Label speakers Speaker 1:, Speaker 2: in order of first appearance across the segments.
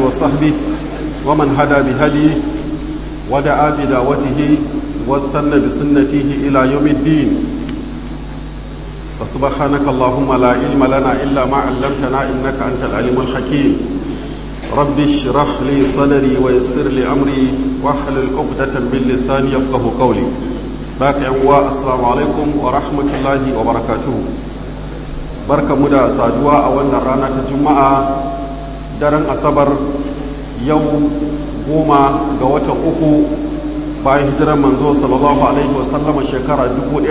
Speaker 1: وصحبه ومن هدى بهديه ودعا بدعوته واستنى بسنته إلى يوم الدين فسبحانك اللهم لا علم لنا إلا ما علمتنا إنك أنت العليم الحكيم رب اشرح لي صدري ويسر لي أمري واحلل عقدة من لساني يفقه قولي باك أنواء السلام عليكم ورحمة الله وبركاته barka mu da saduwa a wannan rana ta juma'a daren asabar yau goma ga watan uku bayan hijirar manzo sallallahu alaihi wasallama shekara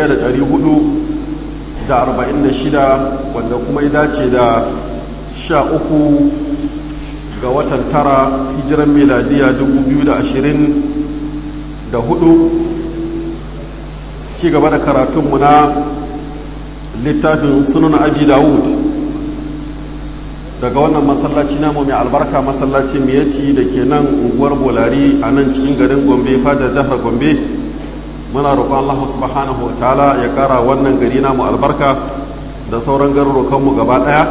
Speaker 1: 1446 wanda kuma ya dace da sha uku ga watan tara hijiran miladiya 2024 ci gaba da karatunmu na littafin sunan abi dawud daga wannan masallaci namu mai albarka masallaci miyati da ke nan unguwar bolari a nan cikin garin gombe fadar jihar gombe muna roƙon allah subhanahu wa ta'ala ya ƙara wannan gari namu albarka da sauran garurukanmu gaba ɗaya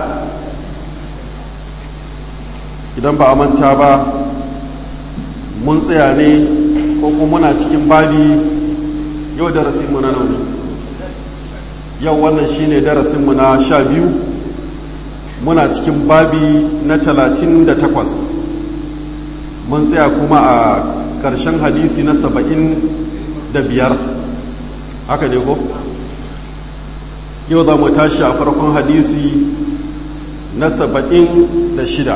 Speaker 1: idan ba a manta ba mun tsaya ne ko kuma muna cikin babi yau darasinmu na nauni yau wannan shine darasinmu na sha biyu muna cikin babi na talatin da takwas mun tsaya kuma a ƙarshen hadisi na saba'in da biyar haka ne ko yau za mu tashi a farkon hadisi na saba'in da shida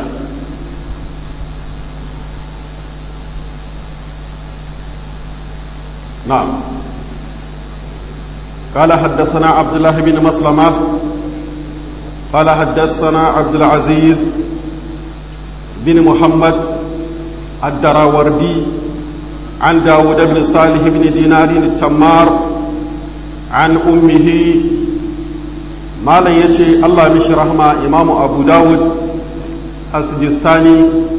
Speaker 1: na'am قال حدثنا عبد الله بن مسلمة قال حدثنا عبد العزيز بن محمد الدراوردي عن داود بن صالح بن دينار التمار عن أمه ما لا يتي الله مش رحمة إمام أبو داود السجستاني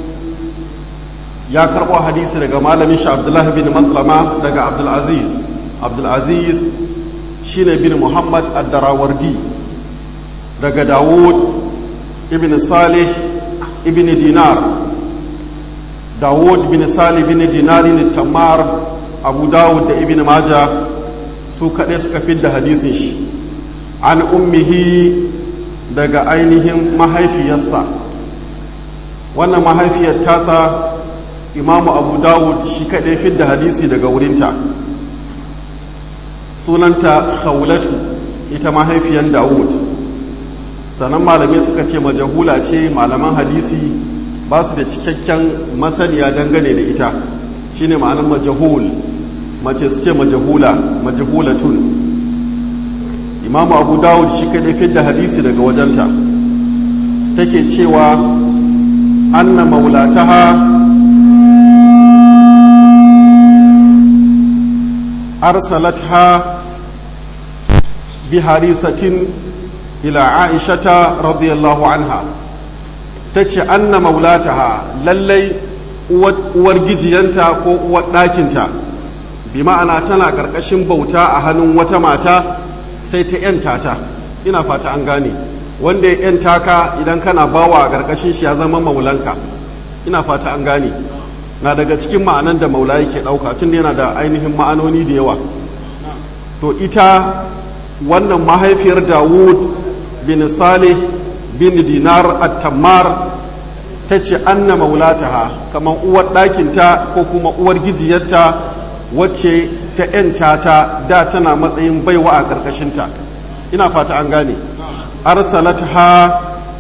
Speaker 1: ya karɓo hadisi daga malamin shi abdullahi bin maslama daga abdulaziz abdulaziz shine bin muhammad ad-darawardi daga dawud ibn salih ibn dinar dawud bin salih ibn dinar ne tamar abu dawud da ibn maja su kaɗai suka fidda hadisin shi an ummihi daga ainihin mahaifiyarsa wannan mahaifiyar tasa imamu abu dawud shi kaɗai fidda hadisi daga wurinta sunanta khawlatu ita mahaifiyan dawud sannan malamai suka ce majahula ce malaman hadisi ba su da cikakken masaniya dangane da ita shine ma'anar majahul mace su ce majahula majahulatun imamu abu dawud shi kaɗai fidda hadisi daga wajenta take cewa anna maulataha أرسلتها بهريسة إلى عائشة رضي الله عنها تتش أن مولاتها للي uwargijiyanta ko uwar ɗakinta bi ma'ana tana ƙarƙashin bauta a hannun wata mata sai ta ‘yanta ta ina fata an gane wanda ya ‘yanta ka idan kana bawa a ƙarƙashin shi ya zama maulanka ina fata an gane na daga cikin ma'anan da maula yake ɗauka tun yana da ainihin ma'anoni da yawa to ita wannan mahaifiyar dawud bin salih bin dinar at-tammar ta ce anna maulataha kamar uwar ɗakinta ko kuma uwar gijiyarta wacce ta ‘yanta ta da tana matsayin baiwa a ƙarƙashinta ina fata an gane arsalataha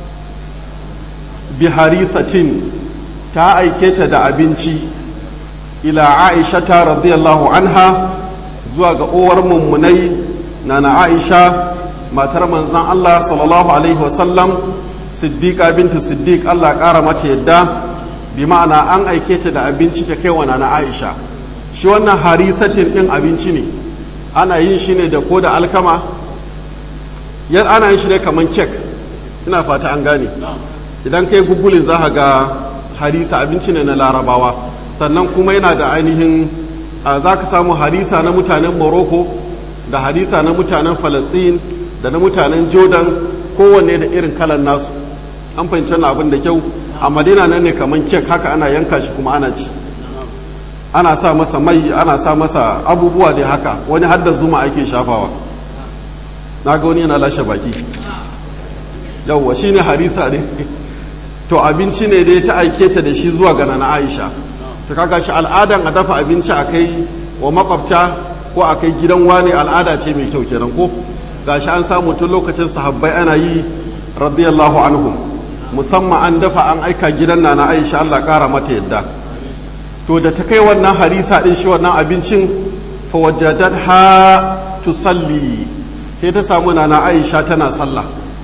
Speaker 1: biharisatin ta aike ta da abinci ila aisha ta radiyallahu anha zuwa ga uwar mummunai na na aisha matar manzan Allah sallallahu alaihi wasallam siddiqa bintu siddiq Allah ƙara mata yadda bi ma'ana an aike ta da abinci ta kai wa na aisha shi wannan harisatin ɗin abinci ne ana yin shi ne da ko da alkama yan ana yin shi ne kamar kek ina fata an gane idan kai gugulin za ga harisa abinci ne na larabawa sannan kuma yana da ainihin za ka samu harisa na mutanen morocco da harisa na mutanen falastin da na mutanen jordan kowanne da irin kalan nasu an fahimci wannan abin da kyau a madina nan ne kamar kek haka ana yanka shi kuma ana ci ana sa masa mai ana sa masa abubuwa dai haka wani hadda zuma ake shafawa na ga wani yana lashe baki yauwa shi ne harisa ne to abinci ne dai ta aike ta da shi zuwa ga na aisha ta kaga shi al'adan a dafa abinci a kai wa makwabta ko a kai gidan wane al'ada ce mai kyau kenan ko gashi an samu tun lokacin sahabbai ana yi radiyallahu anhum musamman an dafa an aika gidan na na aisha Allah kara mata yadda to da ta kai wannan harisa din shi wannan abincin fa wajadat ha tusalli sai ta samu na na aisha tana sallah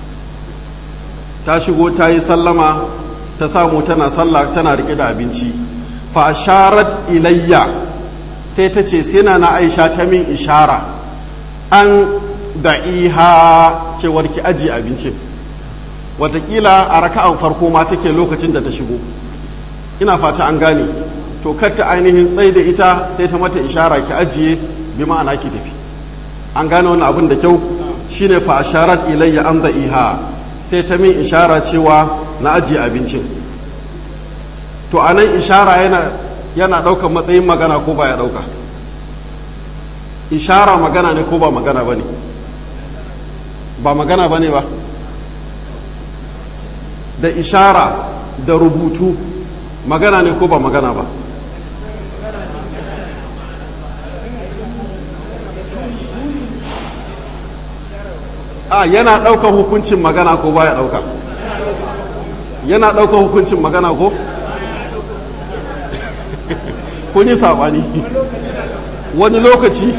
Speaker 1: ta shigo ta yi sallama ta samu tana sallah tana rike da abinci fa asharat ilayya sai ta ce sai na na aisha ta min ishara an da'iha cewar ki aji abincin watakila a raka'an farko ma take lokacin da ta shigo ina fata an gane to ta ainihin tsai da ita sai ta mata ishara ki ajiye bi ma'ana ki tafi an gane wani abin da kyau shine fa asharat ilayya an da'iha sai ta min ishara cewa na ajiye abincin to anan ishara yana yana ɗaukar matsayin magana ko ba ya ɗauka ishara magana ne ko ba magana ba ne ba magana ba ne ba da ishara da rubutu magana ne ko ba magana ba a yana ɗaukar hukuncin magana ko ba ya ɗauka yana ɗaukar hukuncin magana ko kun yi saɓani wani lokaci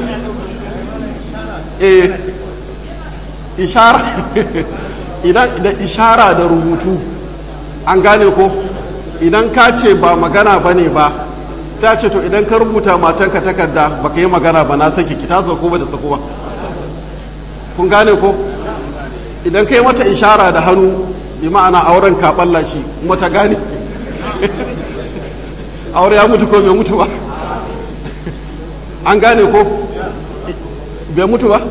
Speaker 1: eh ishara idan da ishara da rubutu an gane ko idan ka ce ba magana ba ne ba sai ce to idan ka rubuta matanka takarda ba ka yi magana ba na saki ki ta ko ba da sako ba kun gane ko idan ka yi mata ishara da hannu bi ma'ana auren ka balla shi kuma ta gane aure ya mutu ko bai mutu ba an gane ko bai mutu ba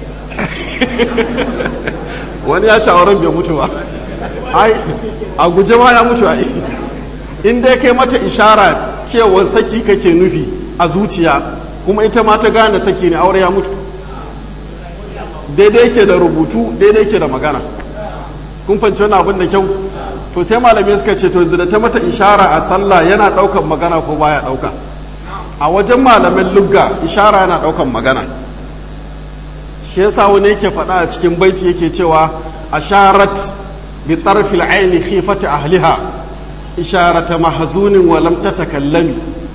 Speaker 1: wani ya ci auren bai mutu ba ai a guje ma ya mutu ai in dai kai mata ishara cewa saki kake nufi a zuciya kuma ita ma ta gane saki ne aure ya mutu daidai ke da rubutu daidai ke da magana kun fanci wani abin da kyau to sai malamai suka ce to yanzu da ta mata ishara a sallah yana daukan magana ko baya dauka a wajen malamin lugga ishara yana daukan magana shi yasa wani yake faɗa a cikin baiti yake cewa asharat bi tarfil aini khifati ahliha isharata mahzunin wa lam tatakallami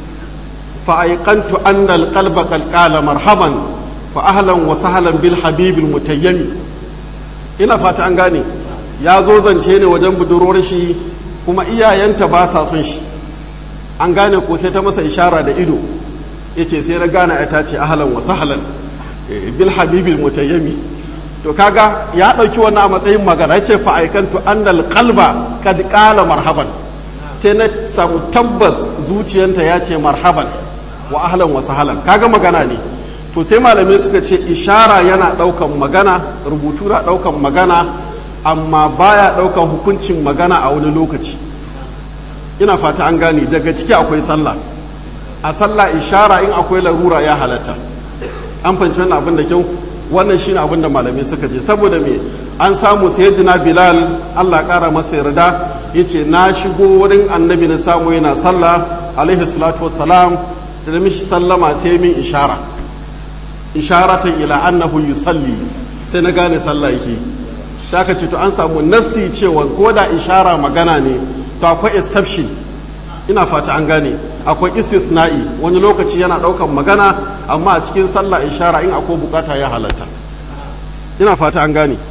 Speaker 1: fa ayqantu anna alqalba qad qala marhaban fa ahlan wa sahlan bil habibil mutayyami ina fata an gane ya zo zance ne wajen budurwar shi kuma iyayenta ba sa son shi an gane ko sai ta masa ishara da ido yace sai na gane ta ce ahlan wa sahlan bil habibil mutayyami to kaga ya dauki wannan a matsayin magana yace fa aikantu annal qalba kad qala marhaban sai na samu tabbas zuciyanta ya ce marhaban wa ahlan wa sahlan kaga magana ne to sai malamai suka ce ishara yana daukan magana rubutu na daukan magana amma baya daukan hukuncin magana a wani lokaci ina fata an gane daga ciki akwai sallah a sallah ishara in akwai larura ya halatta an fahimci wannan abin da kyau wannan shine abin da malamai suka je saboda me an samu sayyidina bilal Allah kara masa yarda yace na shigo wurin annabi na samu yana sallah alaihi salatu wassalam da mishi sallama sai min ishara isharatan ila annahu yusalli sai na gane sallah yake sai aka ce to an samu nassi cewa ko da ishara magana ne to akwai exception ina fata an gane akwai istisna'i wani lokaci yana daukan magana amma a cikin sallah ishara in akwai bukata ya halatta ina fata an gane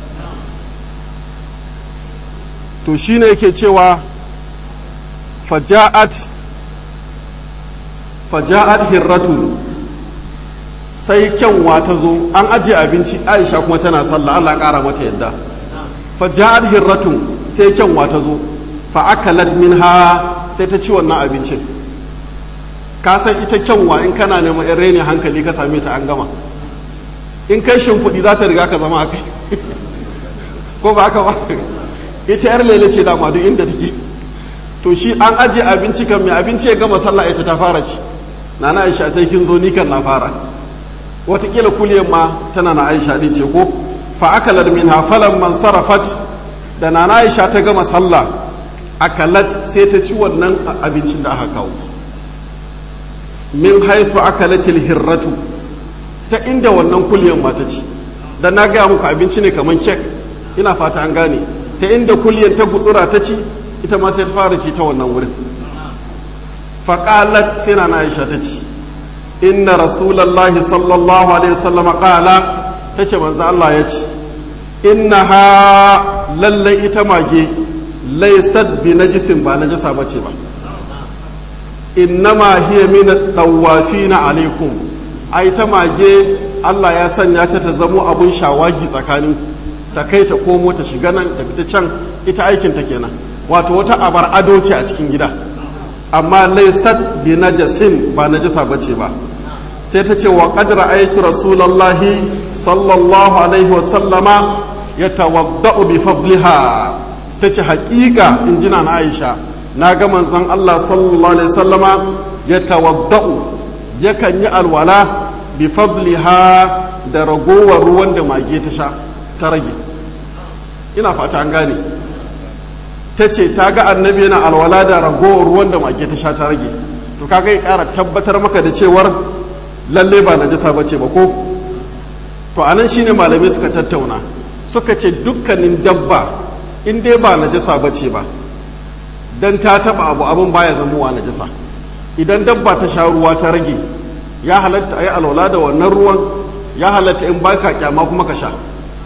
Speaker 1: to shine yake cewa faja'at faja'at hirratu sai kyanwa ta zo an ajiye abinci aisha kuma tana sallah Allah kara mata yadda faja'at hirratu sai kyanwa ta zo fa akalat minha sai ta ci wannan abincin ka san ita kyanwa in kana neman yan reni hankali ka same ta an gama in kai shimfiɗi za ta riga ka zama a kai ko ba haka ba ita yar lele ce dama duk inda take to shi an aje abinci kan mai abinci ya gama sallah ita ta fara ci na na aisha sai kin zo ni kan na fara watakila kuliyan ma tana na aisha din ce ko fa akalat minha falan man sarafat da na na aisha ta gama sallah akalat sai ta ci wannan abincin da aka kawo min haitu akalatil hirratu ta inda wannan kuliyan ma ta ci dan na gaya muku abinci ne kaman kek ina fata an gane ta inda kuliyan ta gutsura ta ci ita ma sai ta fara ci ta wannan wurin faƙalat sai na aisha ta ci inna rasulallahi sallallahu alaihi wasallam ƙala ta ce manzo Allah ya ci inna ha lallai ita mage laysat bi najisin ba najasa bace ba innama hiya min dawafina alaikum ai ta mage Allah ya sanya ta ta zamo abun shawagi tsakanin ta kai ta komo ta shiga nan ta fita can ita aikin ta kenan wato wata abar ado ce a cikin gida amma laysat bi najasin ba najasa bace ba sai ta ce wa qad ra'aytu rasulullahi sallallahu alaihi wa sallama yatawadda'u bi fadliha tace haƙiƙa injina na Aisha na ga manzon Allah sallallahu alaihi wasallama yatawadda'u yakan yi alwala bi fadliha da ragowar ruwan da mage ta sha ta rage ina fata an gane ta ce ta ga annabi yana alwala da ragowar ruwan da mage ta sha ta rage to kaga ya kara tabbatar maka da cewar lalle ba najasa ba ce ba ko to anan shine malamai suka tattauna suka ce dukkanin dabba in dai ba najasa ba ce ba dan ta taba abu abin baya zamowa najasa idan dabba ta sha ruwa ta rage ya halatta a yi alwala da wannan ruwan ya halatta in baka kyama kuma ka sha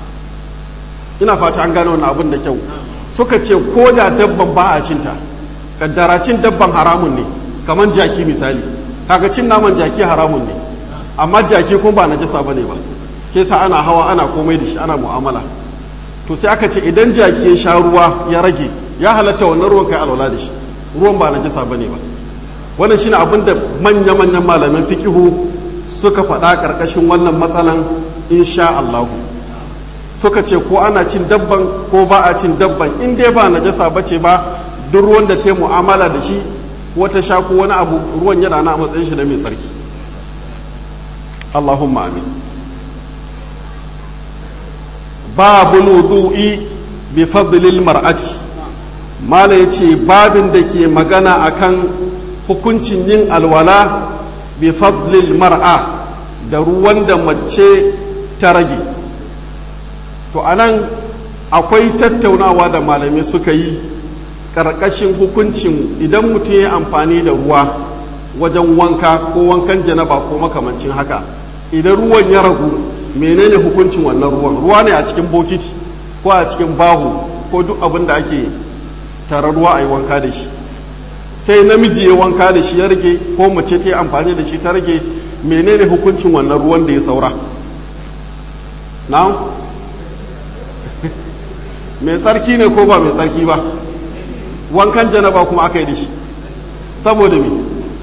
Speaker 1: ina fata an gane wannan abin da kyau suka ce ko da dabban ba a cinta kaddara cin dabban haramun ne kamar jaki misali kaga cin naman jaki haramun ne amma jaki kuma ba najasa bane ba ke sa ana hawa ana komai da shi ana mu'amala to sai aka ce idan jaki ya sha ruwa ya rage ya halatta wannan ruwan kai alwala da shi ruwan ba najasa bane ba wannan shine abin da manya-manyan malaman fiqihu suka faɗa ƙarƙashin wannan matsalan insha Allah suka ce ko ana cin dabban ko ba a cin dabban in dai ba najasa bace ba duk ruwan da ta yi mu'amala da shi ko ta sha ko wani abu ruwan yana na matsayin shi na mai tsarki Allahumma amin babu wudu'i bi fadlil mar'ati mala yace babin da ke magana akan hukuncin yin alwala bi fadlil mar'a da ruwan da mace ta rage to anan akwai tattaunawa da malamai suka yi ƙarƙashin hukuncin idan mutum ya amfani da ruwa wajen wanka ko wankan janaba ko makamancin haka idan ruwan ya ragu menene hukuncin wannan ruwan ruwa ne a cikin bokiti ko a cikin bahu ko duk abin da ake tara ruwa a yi wanka da shi sai namiji ya wanka da shi ya rage ko mace ta yi amfani da shi ta rage menene hukuncin wannan ruwan da ya saura na mai tsarki ne ko ba mai tsarki ba wankan janaba kuma aka yi da shi saboda me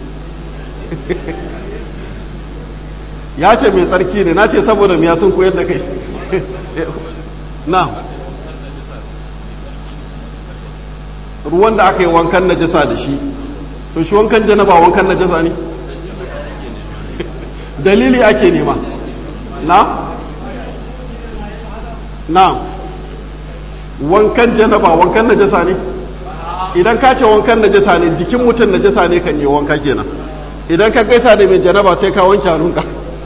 Speaker 1: ya ce mai tsarki ne na ce saboda miya sun koyar da kai na ruwan da aka yi wankan najasa da shi to shi wankan janaba wankan najasa ne dalili ake nema na na wankan janaba wankan najasa ne idan ka ce wankan najasa ne jikin mutum najasa ne kan yi wanka kenan idan ka gaisa da mai janaba sai ka wanke hannunka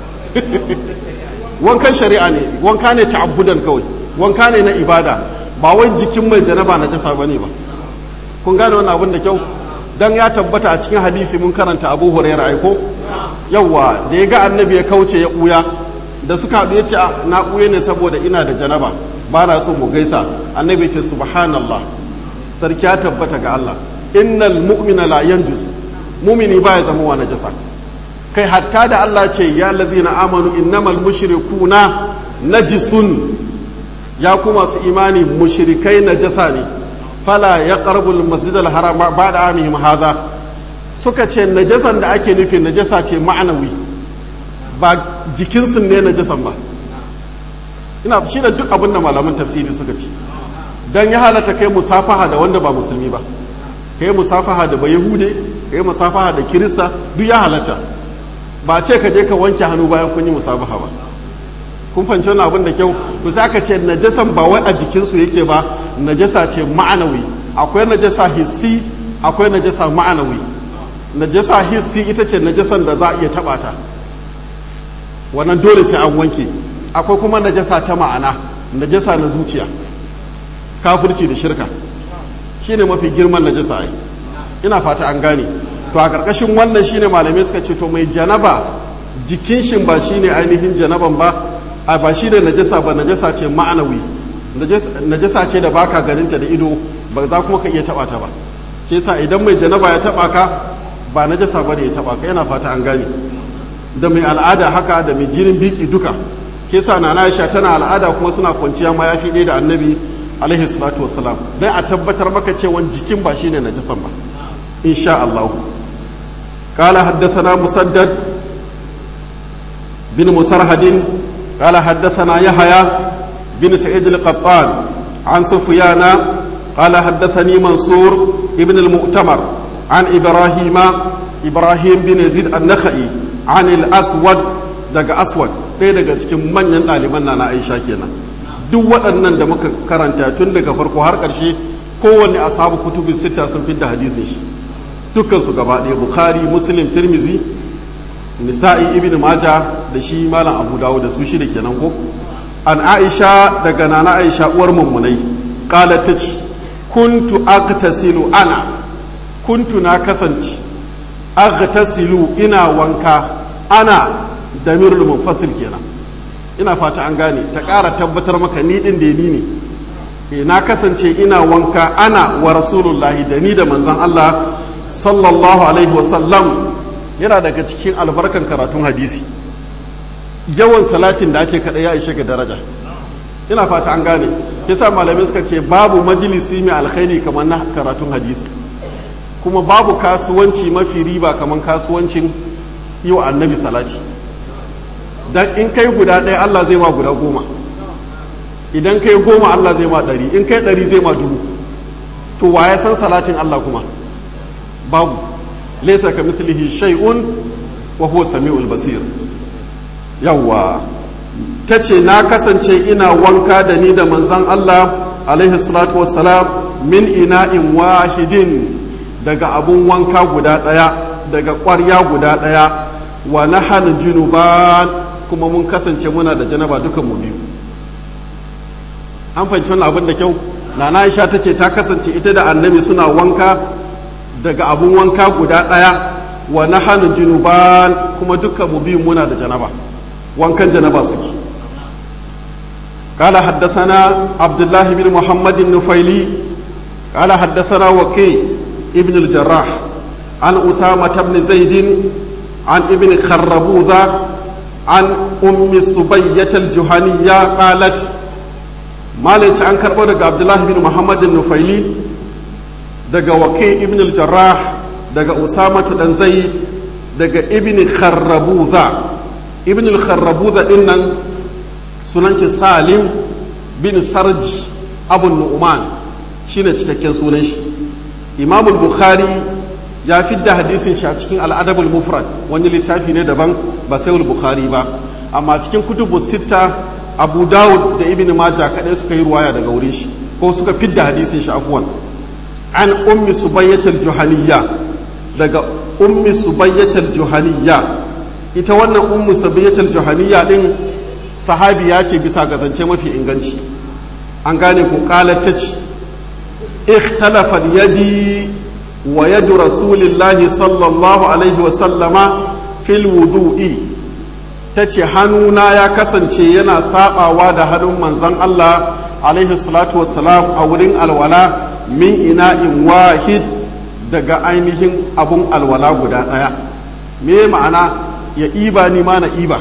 Speaker 1: wankan shari'a ne wanka ne ta'abbudan kawai wanka ne na ibada ba wai jikin mai janaba najasa bane ba kun gane wannan abin da kyau dan ya tabbata a cikin hadisi mun karanta Abu Hurairah ai ko yawa da ya ga annabi ya kauce ya buya da suka haɗu ya ce na buye ne saboda ina da janaba ba na so mu gaisa annabi ya ce subhanallah sarki ya tabbata ga Allah innal mu'mina la yanjus mumini baya zama wa najasa kai hatta da Allah ce ya ladina amanu innamal mushrikuna najisun ya kuma su imani mushrikai najasa ne fala ya ƙarbul masjidal haram ba da amihim haza suka ce najasan da ake nufi najasa ce ma'anawi ba jikinsu ne najasan ba ina shi da duk abin da malaman tafsiri suka ce don ya halatta kai musafaha da wanda ba musulmi ba ka yi musafaha da bayahude ka yi musafaha da kirista duk ya halatta ba ce ka je ka wanke hannu bayan kun yi musafaha ba kun fahimci wani abin da kyau to sai aka ce najasan ba wai a jikinsu yake ba najasa ce ma'anawi akwai najasa hissi akwai najasa ma'anawi najasa hissi ita ce najasan da za a iya taba ta wannan dole sai an wanke akwai kuma najasa ta ma'ana najasa na zuciya kafirci da shirka shine mafi girman najasa ai ina fata an gane to a ƙarƙashin wannan shine malamai suka ce to mai janaba jikin shin ba shine ainihin janaban ba a ba shi da najasa ba najasa ce ma'anawi najasa ce da baka ganinta da ido ba za kuma ka iya taba ta ba shi yasa idan mai janaba ya taba ka ba najasa ba ne ya taba ka yana fata an gane da mai al'ada haka da mai jinin biki duka ke sa na Aisha tana al'ada kuma suna kwanciya ma yafi ɗaya da annabi alaihi salatu wassalam dan a tabbatar maka cewa jikin ba shine najasan ba insha Allah قال حدثنا مسدد بن مسرهد قال حدثنا يحيى بن سعيد القطان عن سفيان قال حدثني منصور ابن المؤتمر عن إبراهيم إبراهيم بن يزيد النخعي عن الأسود daga aswad ɗaya daga cikin manyan ɗaliban na na aisha kenan duk waɗannan da muka karanta tun daga farko har ƙarshe kowanne ashabu kutubi sita sun fidda hadisin shi dukkan su gaba ɗaya bukhari muslim tirmizi nisa'i ibn maja da shi malam abu dawo da su shida kenan ko an aisha daga nana aisha uwar mummunai kala ta ce kuntu agtasilu ana kuntu na kasance agtasilu ina wanka ana da mirul munfasil kenan ina fata an gane ta ƙara tabbatar maka ni din da ni ne e na kasance ina wanka ana wa rasulullahi da ni da manzon Allah sallallahu alaihi wasallam yana daga cikin albarkan karatun hadisi yawan salatin da ake kaɗai ya ishe ga daraja ina fata an gane yasa malamai suka ce babu majalisi mai alkhairi kamar na karatun hadisi kuma babu kasuwanci mafi riba kamar kasuwancin yi wa annabi salati dan in kai guda ɗaya Allah zai ma guda goma idan kai goma Allah zai ma ɗari in kai ɗari zai ma dubu to wa ya san salatin Allah kuma babu laysa ka mithlihi shay'un wa huwa samiul basir yawwa tace na kasance ina wanka da ni da manzon Allah alaihi salatu wassalam min ina'in wahidin daga abun wanka guda daya daga ƙwarya guda daya wa nahal junuban kuma mun kasance muna da janaba dukan mu biyu an fahimci wannan abin da kyau nana Aisha tace ta kasance ita da annabi suna wanka daga abun wanka guda ɗaya wa na hannun junuban kuma dukkan mu biyun muna da janaba wankan janaba suke قال حدثنا عبد الله بن محمد النفيلي قال حدثنا وكي ابن الجراح عن أسامة بن زيد عن ابن خربوذة عن أم سبية الجهنية قالت ما ليت عن كربودة عبد الله بن محمد النفيلي daga wake ibn al-jarrah daga usama dan zaid daga ibn kharrabuza ibn al-kharrabuza din nan sunan shi salim bin sarj abu nu'man shine cikakken sunan shi imam al-bukhari ya fidda hadisin shi a cikin al-adab al-mufrad wani littafi ne daban ba sai al-bukhari ba amma cikin kutubu sita abu dawud da ibn majah kadai suka yi ruwaya daga wurin shi ko suka fidda hadisin shi afwan an ummi subayyatul juhaniyya daga ummi subayyatul juhaniyya ita wannan ummi subayyatul juhaniyya din sahabiya ce bisa ga zance mafi inganci an gane ko qalat ta ce ikhtalafa yadi wa yadu rasulillahi sallallahu alaihi wa sallama fil wudu'i tace hannuna ya kasance yana sabawa da hannun manzon Allah alaihi salatu wassalam a wurin alwala min ina'in wahid daga ainihin abun alwala guda ɗaya me ma'ana ya iba ni ma na iba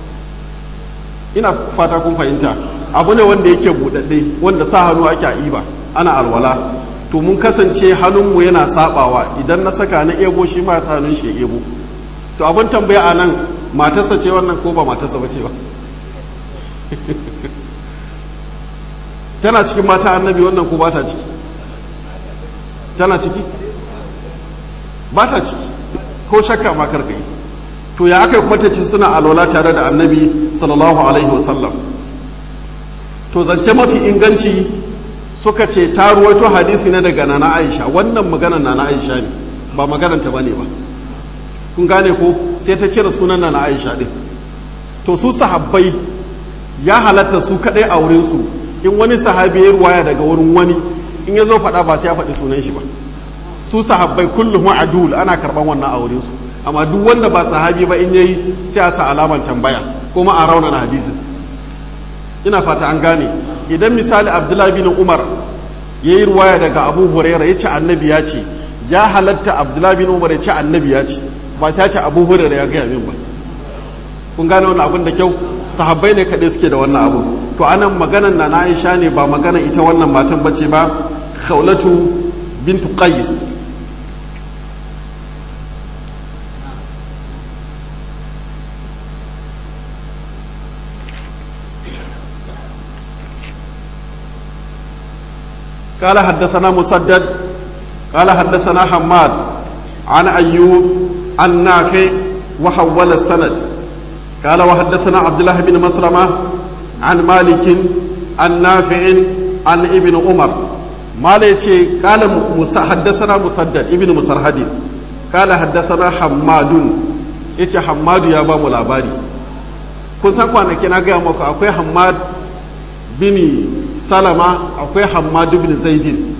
Speaker 1: ina fata kun fahimta abu ne wanda yake buɗaɗɗe wanda sa hannu ake a iba ana alwala to mun kasance hannunmu yana sabawa idan na saka na ebo shi ma sa hannun shi ya ebo to abin tambaya a nan matarsa ce wannan ko ba matarsa ba ce ba tana cikin mata annabi wannan ko ba ta ciki tana ciki ba ta ciki ko shakka ma karka yi to ya aka yi kuma ta ce suna alwala tare da annabi sallallahu alaihi wasallam to zance mafi inganci suka ce ta ruwaito hadisi na daga nana aisha wannan maganar nana aisha ne ba magananta ba ne ba kun gane ko sai ta cire sunan nana aisha din to su sahabbai ya halatta su kadai a wurinsu in wani sahabi ya ruwaya daga wurin wani in ya zo faɗa ba sai ya faɗi sunan shi ba su sahabbai kullum adul ana karɓan wannan a wurinsu amma duk wanda ba sahabi ba in yayi sai a sa alaman tambaya kuma a raunana hadisin ina fata an gane idan misali abdullahi bin umar ya yi ruwaya daga abu huraira ya ce annabi ya ce ya halatta abdullahi bin umar ya ce annabi ya ce ba sai ya ce abu huraira ya gaya min ba kun gane wannan abin da kyau sahabbai ne kaɗai suke da wannan abu to anan maganan na aisha ne ba magana ita wannan matan bace ba khawlatu bintu qais قال حدثنا مسدد قال حدثنا حماد عن أيوب عن نافع وحول السند قال وحدثنا عبد الله بن مسلمة عن مالك عن نافع عن ابن عمر مالك قال حدثنا مسدد ابن مسرهد قال حدثنا حماد yace Hammadu ya ba mu labari kun san kwanaki na gaya muku akwai Hammad bin Salama akwai Hammad bin Zaidin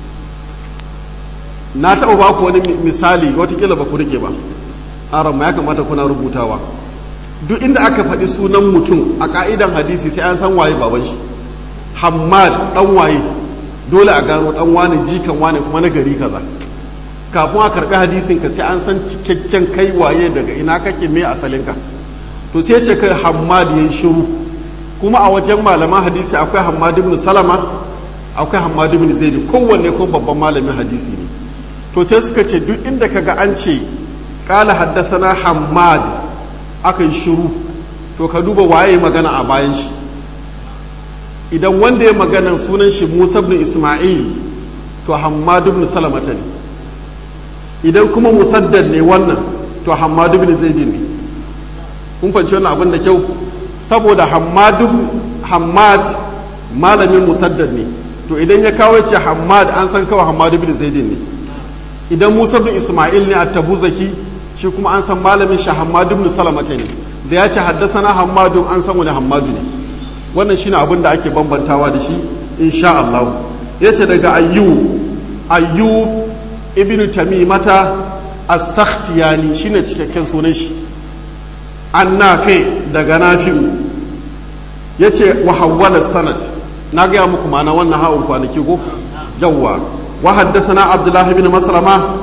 Speaker 1: na taɓa ba ku wani misali watakila ba ku rike ba aron ya kamata kuna rubutawa duk inda aka faɗi sunan mutum a ƙa'idan hadisi sai an san waye baban shi Hammad ɗan waye dole a gano ɗan wane jikan wane kuma na gari kaza kafin a karɓi hadisin ka sai an san cikakken kai waye daga ina kake me asalinka to sai ce kai Hammad yayin shiru kuma a wajen malaman hadisi akwai Hammad ibn Salama akwai Hammad ibn Zaid kowanne kuma babban malamin hadisi ne to sai suka ce duk inda kaga an ce qala haddathana Hammad aka yi shiru to ka duba waye magana a bayan shi idan wanda ya magana sunan shi Musa ibn Isma'il to Hammad ibn Salamata ne idan kuma musaddad ne wannan to Hammad ibn Zaid ne kun fahimci wannan abin da kyau saboda Hammad Hammad malamin musaddad ne to idan ya kawo ce Hammad an san kawai Hammad ibn Zaid ne idan Musa ibn Isma'il ne at-Tabuzaki shi kuma an san malamin shi Hammad ibn Salamata ne da ya ce haddasana Hammadu an san wani Hammadu ne wannan shine abin da ake bambantawa da shi insha Allah yace daga Ayyub Ayyub ibn Tamimata as-Sakhtiyani shine cikakken sunan shi an nafe daga nafi'u yace wa hawwala sanad na gaya muku ma'ana wannan ha'un kwanaki ko yawwa wa haddasana Abdullah ibn Maslama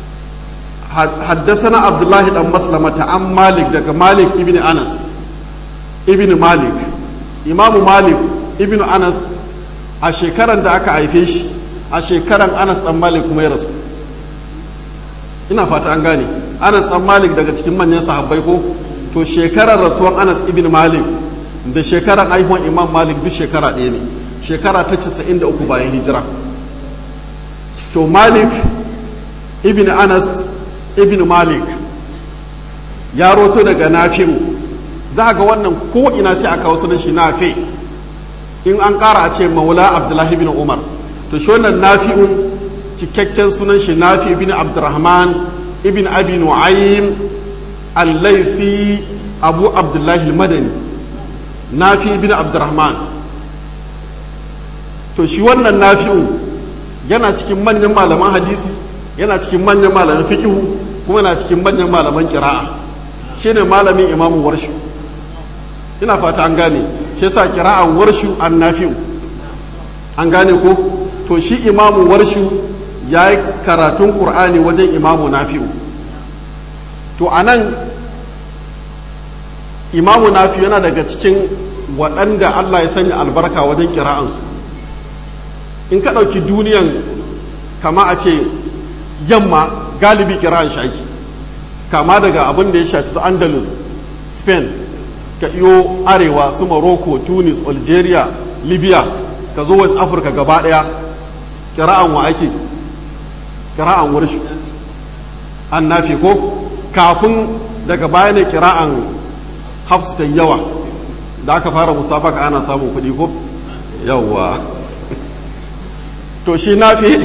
Speaker 1: حدثنا عبد الله بن مسلمة عن مالك دك مالك ابن أنس ابن مالك إمام مالك ابن أنس a shekaran da aka haife shi a shekaran Anas dan Malik kuma ya rasu ina fata an gane Anas dan Malik daga cikin manyan sahabbai ko to shekarar rasuwan Anas ibn Malik da shekaran haihuwan Imam Malik duk shekara ɗaya ne shekara ta 93 bayan hijira to Malik ibn Anas ibn malik ya roto daga nafi'u za ga wannan ko ina sai aka wasu shi nafi in an ƙara a ce maula abdullahi ibn umar to shi wannan nafi'u cikakken sunan shi nafi ibn abdurrahman ibn abi nu'aym al-laythi abu abdullahi al-madani nafi ibn abdurrahman to shi wannan nafi'u yana cikin manyan malaman hadisi yana cikin manyan malaman fikihu kuma na cikin manyan malaman kira'a shine malamin imamu warshu ina fata an gane shi yasa kira'an warshu an nafi'u an gane ko to shi imamu warshu ya yi karatun ƙur'ani wajen imamu nafi'u to a nan imamu nafi'u yana daga cikin waɗanda allah ya sanya albarka wajen kira'ansu in ka ɗauki duniyan kama a ce yamma galibi kira'an shaki kama daga abin da ya shafi su andalus spain ka iyo arewa su morocco tunis algeria libya ka zo west africa gaba daya kira'an wa ake kira'an warshu an nafi ko kafin daga baya ne kira'an hafs ta yawa da aka fara musafaka ana samun kuɗi ko yawwa to shi nafi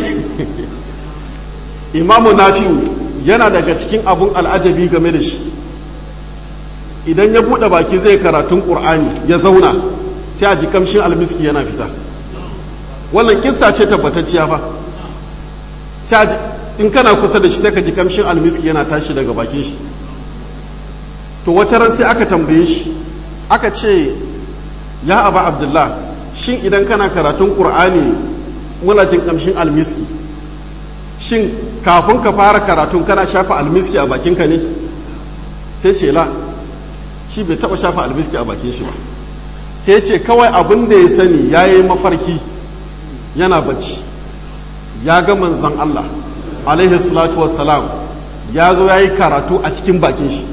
Speaker 1: imamu nafi'u yana daga cikin abun al'ajabi game da shi idan ya buɗe baki zai karatun ƙur'ani ya zauna sai a ji kamshin almiski yana fita wannan kissa ce tabbatacciya fa sai in kana kusa da shi daga ji kamshin almiski yana tashi daga bakin shi to wata ran sai aka tambaye shi aka ce ya aba abdullah shin idan kana karatun ƙur'ani muna jin kamshin almiski shin kafin ka fara karatun kana shafa almiski a bakinka ne sai ce la shi bai taba shafa almiski a bakin shi ba sai ce kawai abin da ya sani ya yi mafarki yana bacci ya ga manzan Allah alaihi salatu wassalam ya zo ya yi karatu a cikin bakin shi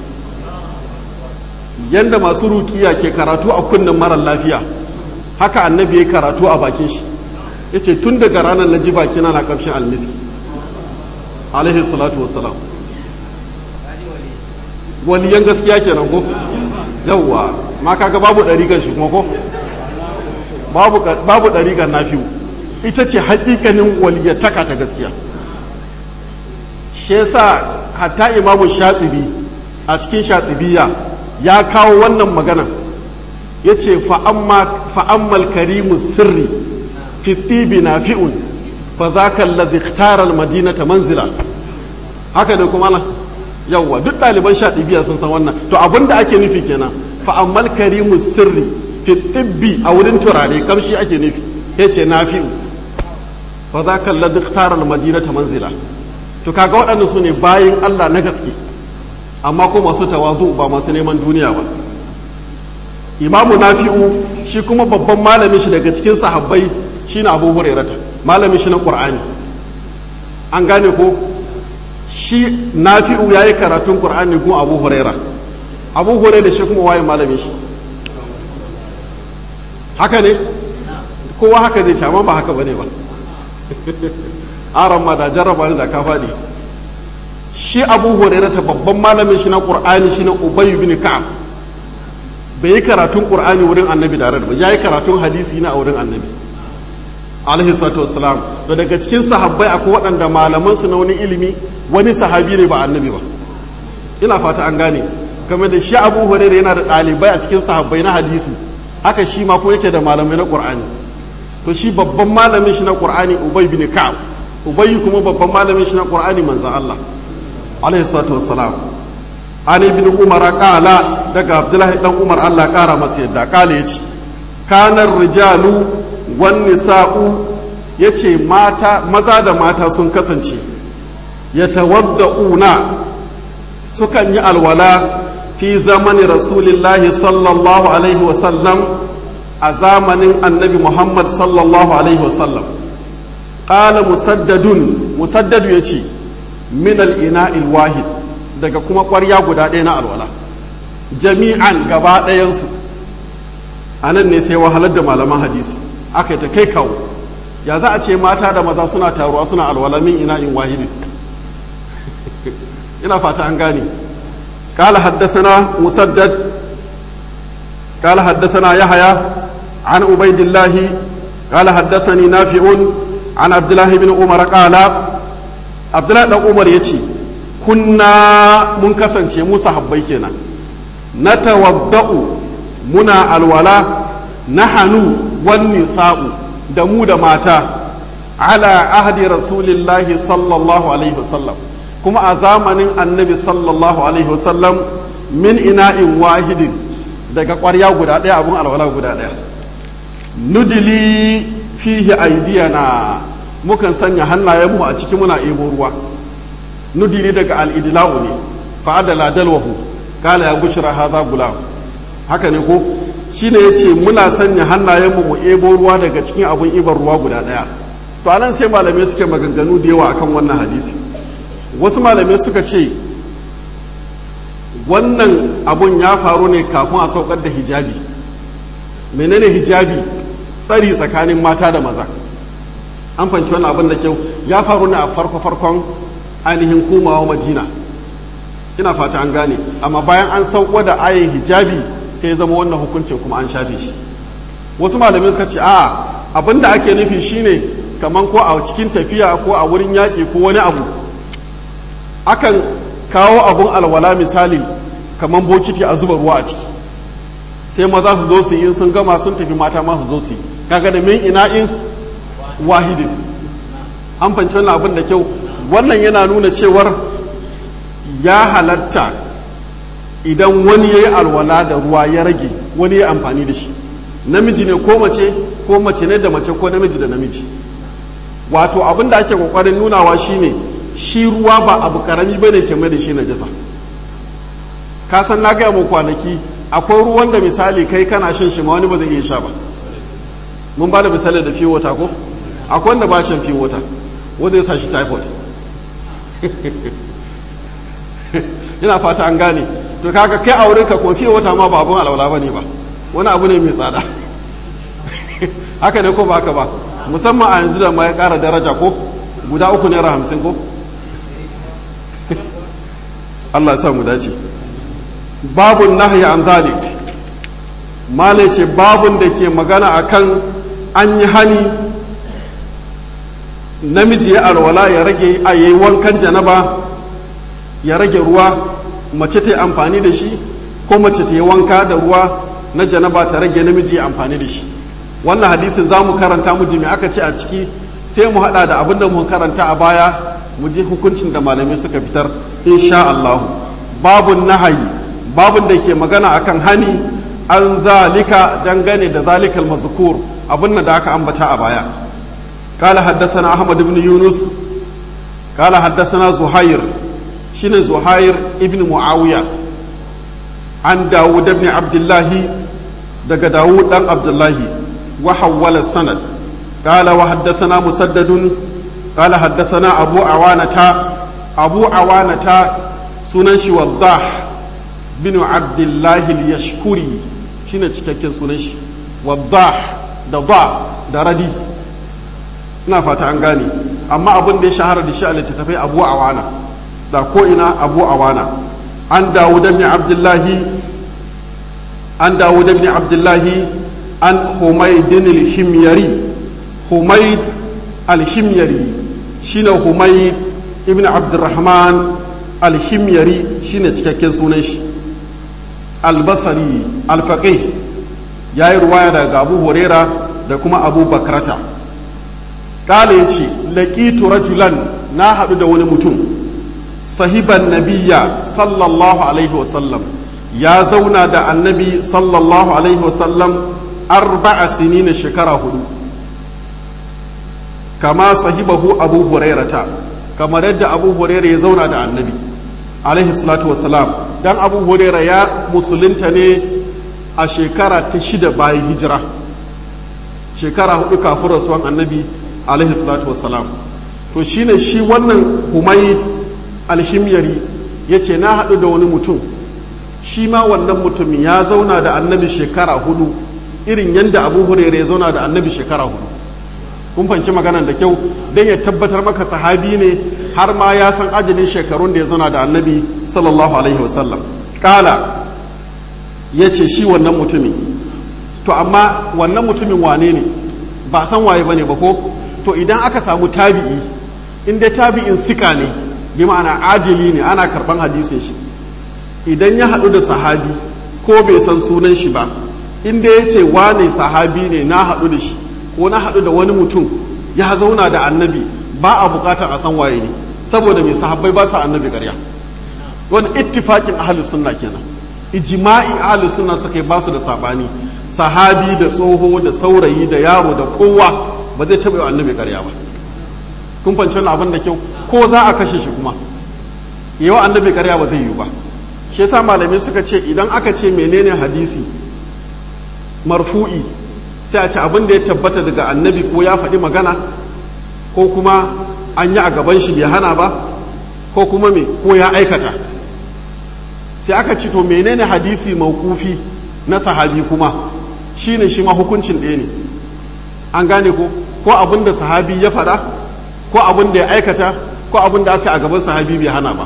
Speaker 1: yadda masu rukiya ke karatu a kunnen marar lafiya haka annabi ya karatu a bakin shi ya ce tun daga ranar na ji bakina na kamshin almiski alaihi salatu wassalam waliyan gaskiya kenan ko yawwa ma kaga babu ɗariƙar shi kuma ko babu ɗariƙar nafiu ita ce hakikanin waliyataka ta gaskiya shi yasa hatta imamu shatibi a cikin shatibiya ya kawo wannan magana ya ce fa'ammal karimu sirri fi tibi nafi'un fa za ka ladiktarar madinata manzila haka ne kuma na yawwa duk ɗaliban shatibiya sun san wannan to abinda ake nufi kenan fa'ammal karimu sirri fi tibbi a wurin turare kamshi ake nufi ya ce nafi'u fa za ka ladiktarar madinata manzila to kaga waɗanda su ne bayin Allah na gaske amma ko masu tawazu ba masu neman duniya ba imamu nafi'u shi kuma babban malamin shi daga cikin sahabbai shine abu hurairata malamin shi na qur'ani an gane ko shi nafi'u yayi karatun qur'ani gun abu huraira abu huraira shi kuma waye malamin shi haka ne kowa haka zai ce amma ba haka bane ba aran ma da jarraba ne da ka faɗi shi abu hurairah ta babban malamin shi na qur'ani shi na ubay bin ka'ab bai yi karatun qur'ani wurin annabi da ba ya yi karatun hadisi na a wurin annabi alaihi salatu wassalam to daga cikin sahabbai akwai waɗanda malaman su na wani ilimi wani sahabi ne ba annabi ba ina fata an gane game da shi abu hurairah yana da ɗalibai a cikin sahabbai na hadisi haka shi ma ko yake da malamai na qur'ani to shi babban malamin shi na qur'ani ubay bin ka'ab ubay kuma babban malamin shi na qur'ani manzon Allah alaihi salatu wassalam an ibn umar qala daga abdullahi dan umar Allah kara masa yadda kala yace kanar rijalu wan nisa'u yace mata maza da mata sun kasance yatawadda'una sukan yi alwala fi zamani rasulillahi sallallahu alaihi wasallam a zamanin annabi muhammad sallallahu alaihi wasallam ƙala musaddadun musaddadu ya ce min al'ina'il wahid daga kuma ƙwarya guda ɗaya na alwala jami'an gaba ɗayansu a nan ne sai wahalar da malaman hadisi aka yi ta kai kawo ya za a ce mata da maza suna taruwa suna alwala min ina'in wahidin ina fata an gane قال حدثنا مسدد قال حدثنا يحيى عن عبيد الله قال حدثني نافع عن عبد الله بن عمر قال عبد الله بن عمر يتي كنا منكسن شيء موسى حبي كنا نتوضأ منا الولاء نحن والنساء دمو دماتا على عهد رسول الله صلى الله عليه وسلم kuma a zamanin annabi sallallahu alaihi wasallam min ina'in wahidin daga ƙwarya guda ɗaya abun alwala guda ɗaya nudili fihi aidiyana mukan sanya hannayenmu a ciki muna ebo ruwa nudili daga al'idila'u ne fa'adala dalwahu kala ya bushra hadha gulam haka ne ko shine yace muna sanya hannayenmu mu ebo ruwa daga cikin abun ibar ruwa guda ɗaya to anan sai malamai suke maganganu da yawa akan wannan hadisi wasu malamai suka ce wannan abun ya faru ne kafin a saukar da hijabi menene hijabi tsari tsakanin mata da maza an fanci wannan abin da kyau ya faru ne a farko-farkon ainihin komawa madina ina fata an gane amma bayan an sauko da ayin hijabi sai ya zama wannan hukuncin kuma an shafe shi wasu malamai suka ce a abin da ake nufi shine kamar ko a cikin tafiya ko a wurin yaƙi ko wani abu akan kawo abun alwala misali kamar bokiti a zuba ruwa a ciki sai maza su zo su yi sun gama sun tafi mata ma su zo su yi kaga da min ina'in wahidin an fanci wannan abin da kyau wannan yana nuna cewar ya halatta idan wani ya yi alwala da ruwa ya rage wani ya amfani da shi namiji ne ko mace ko mace ne da mace ko namiji da namiji wato abin da ake kokarin nunawa shine shi ruwa ba abu karami bane ke mai da shi najasa ka san na gaya mu kwanaki akwai ruwan da misali kai kana shan shi ma wani ba zai iya sha ba mun ba da misali da fiye wata ko akwai wanda ba shan fiye wata wanda ya sa shi typhoid yana fata an gane to kaga kai a wurinka kuma fiye wata ma ba abun alwala ba ne ba wani abu ne mai tsada haka ne ko ba haka ba musamman a yanzu da ma ya kara daraja ko guda uku naira hamsin ko Allah ya sa mu dace babun nahyi an zalik mala ce babun da ke magana akan an yi hani namiji ya alwala ya rage a yayi wankan janaba ya rage ruwa mace ta yi amfani da shi ko mace ta yi wanka da ruwa na janaba ta rage namiji ya amfani da shi wannan hadisin za mu karanta mu ji me aka ce a ciki sai mu hada da abin da mu karanta a baya mu ji hukuncin da malamai suka fitar insha Allah babun nahayi babun da ke magana akan hani an zalika dangane da zalikal mazkur abin da aka ambata a baya قال حدثنا أحمد بن يونس قال حدثنا زهير شين زهير ابن معاوية عن داود بن عبد الله دق داود بن عبد الله وحول السند قال وحدثنا مسدد قال حدثنا أبو عوانة أبو عوانة سننش وضاح بن عبد الله اليشكري شين cikakken sunan shi waddah da da da radi ina fata an gane amma abin da ya shahara da shi a littattafai abu awana da ko ina abu awana an dawud ibn abdullahi an dawud ibn abdullahi an humaydin al-himyari humayd al-himyari shine humayd ibn abdurrahman al-himyari shine cikakken sunan shi al-basri al-faqih yayi ruwaya daga abu huraira da kuma abu bakrata kala ya ce laƙitu rajulan na haɗu da wani mutum sahiban nabiya sallallahu alaihi wasallam ya zauna da annabi sallallahu alaihi wasallam arba'a sinina shekara hudu kama sahibahu abu hurairata kamar yadda abu huraira ya zauna da annabi alaihi salatu wasalam dan abu huraira ya musulunta ne a shekara ta shida bayan hijira shekara hudu kafin rasuwan annabi alaihi salatu wassalam to shine shi wannan humai alhimyari ya ce na haɗu da wani mutum shi ma wannan mutum ya zauna da annabi shekara hudu irin yadda abu hurere ya zauna da annabi shekara hudu kun fanci maganan da kyau don ya tabbatar maka sahabi ne har ma ya san ajalin shekarun da ya zauna da annabi sallallahu alaihi wasallam kala ya ce shi wannan mutumin to amma wannan mutumin wane ne ba san waye bane ba ko to idan aka samu tabi'i inda tabi'in sika ne bi ma'ana adili ne ana karban hadisin shi idan ya haɗu da sahabi ko bai san sunan shi ba inda ya ce wane sahabi ne na haɗu da shi ko na haɗu da wani mutum ya zauna da annabi ba a buƙatar a san waye ne saboda mai sahabbai ba sa annabi ƙarya wani ittifaƙin ahalus sunna kenan ijma'i ahalus sunna suka yi ba su da saɓani sahabi da tsoho da saurayi da yaro da kowa ba zai taɓa yi annabi ƙarya ba kun fanci wani abin da kyau ko za a kashe shi kuma yi wa annabi ƙarya ba zai yi ba shi yasa malamai suka ce idan aka ce menene hadisi marfu'i sai a ce abin da ya tabbata daga annabi ko ya faɗi magana ko kuma an yi a gaban shi bai hana ba ko kuma me ko ya aikata sai aka ce to menene hadisi maukufi na sahabi kuma shine shi ma hukuncin ɗaya ne an gane ko ko abin da sahabi ya faɗa ko abin da ya aikata ko abin da aka a gaban sahabi bai hana ba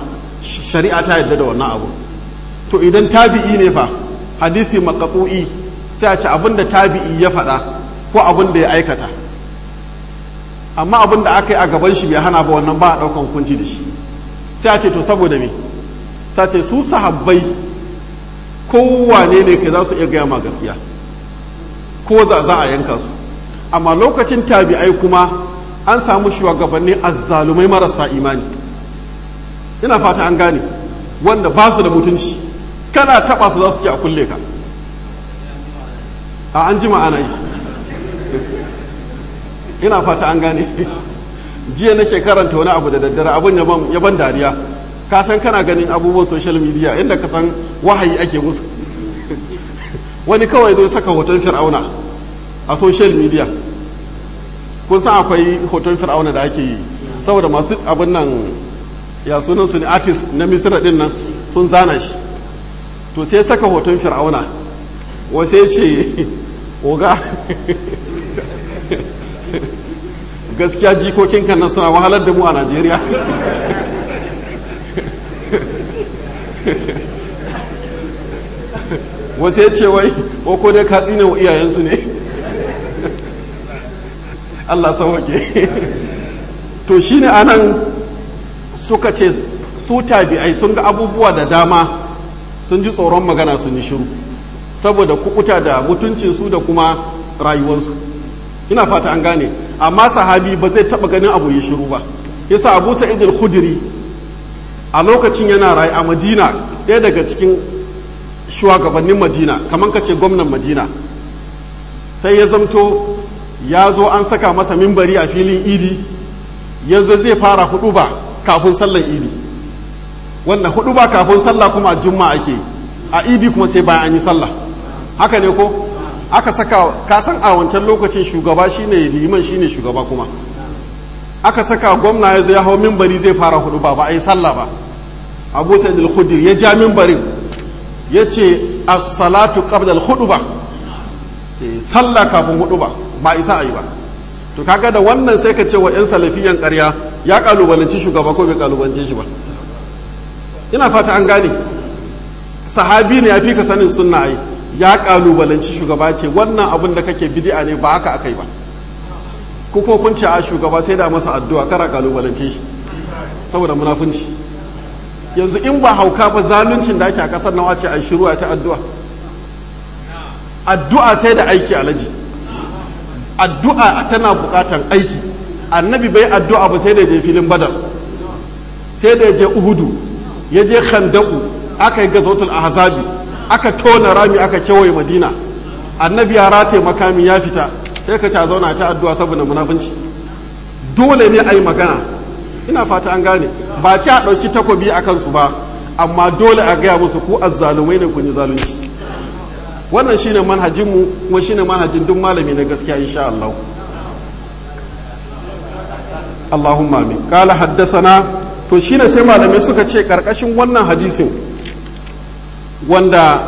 Speaker 1: shari'a ta yadda da wannan abu to idan tabi'i ne fa hadisi maqtu'i sai a ce abin da tabi'i ya faɗa ko abin da ya aikata amma abin da aka yi a gaban shi bai hana ba wannan ba a ɗaukan hukunci da shi sai a ce to saboda me sai ce su sahabbai kowane ne kai za su iya gaya ma gaskiya ko za za a yanka su amma lokacin tabi'ai kuma an samu shugabanni azzalumai marasa imani ina fata an gane wanda ba su da mutunci kana taba su za su ce a kulle ka a an jima ana yi ina fata an gane jiya nake karanta wani abu da daddare abin ya ban dariya ka san kana ganin abubuwan social media inda ka san wahayi ake musu wani kawai zai saka hoton fir'auna a social media kun san akwai hoton fir'auna da ake yi saboda masu abin nan ya sunan su ne artist na misira din nan sun zana shi to sai saka hoton fir'auna wasu ya ce oga gaskiya jikokin kan nan suna wahalar da mu a najeriya wasu ya ce wai ko dai ka tsine wa iyayensu ne Allah sauwake to shine anan suka ce su tabi'ai sun ga abubuwa da dama sun ji tsoron magana sun yi shiru saboda kukuta da mutuncinsu da kuma rayuwarsu ina fata an gane amma sahabi ba zai taba ganin abu ya shiru ba yasa abu sa'id al-khudri a lokacin yana rayu a madina ɗaya daga cikin shugabannin madina kamar ka ce gwamnan madina sai ya zamto ya zo an saka masa mimbari a filin idi yanzu zai fara hudu ba kafin sallar idi wanda hudu ba kafin sallah kuma a jumma ake a idi kuma sai bayan an yi sallah haka ne ko aka saka kasan a wancan lokacin shugaba shine liman shine shugaba kuma aka saka gwamna ya zo ya hau mimbari zai fara hudu ba ba a yi sallah ba abu sa'id al-khudri ya ja mimbarin ya ce as-salatu qabla al-khutba sallah kafin hudu ba ba isa a yi ba to kaga da wannan sai ka ce wa 'yan salafiyan karya ya kalubalanci shugaba ko bai kalubalance shi ba ina fata an gane sahabi ne ya fi ka sanin sunna ai ya kalubalanci shugaba ce wannan abin da kake bid'a ne ba haka akai ba ko kuma kun ce a shugaba sai da masa addu'a kara kalubalance shi saboda munafunci yanzu in ba hauka ba zaluncin da ake a kasar nawa ce a shiru ta addu'a addu'a sai da aiki alaji addu'a tana bukatan aiki annabi bai addu'a ba sai da je filin badar sai da je uhudu ya je khandaku aka yi gazautul ahzabi aka tona rami aka kewaye madina annabi ya rataye makami ya fita sai ka a zauna ta addu'a saboda munafunci dole ne a yi magana ina fata an gane ba ci a ɗauki takobi a kansu ba amma dole a gaya musu ku azzalumai ne kun yi zalunci wannan shine manhajinmu kuma shine manhajin duk malami na gaskiya insha Allah Allahumma amin qala haddathana to shine sai malamai suka ce karkashin wannan hadisin wanda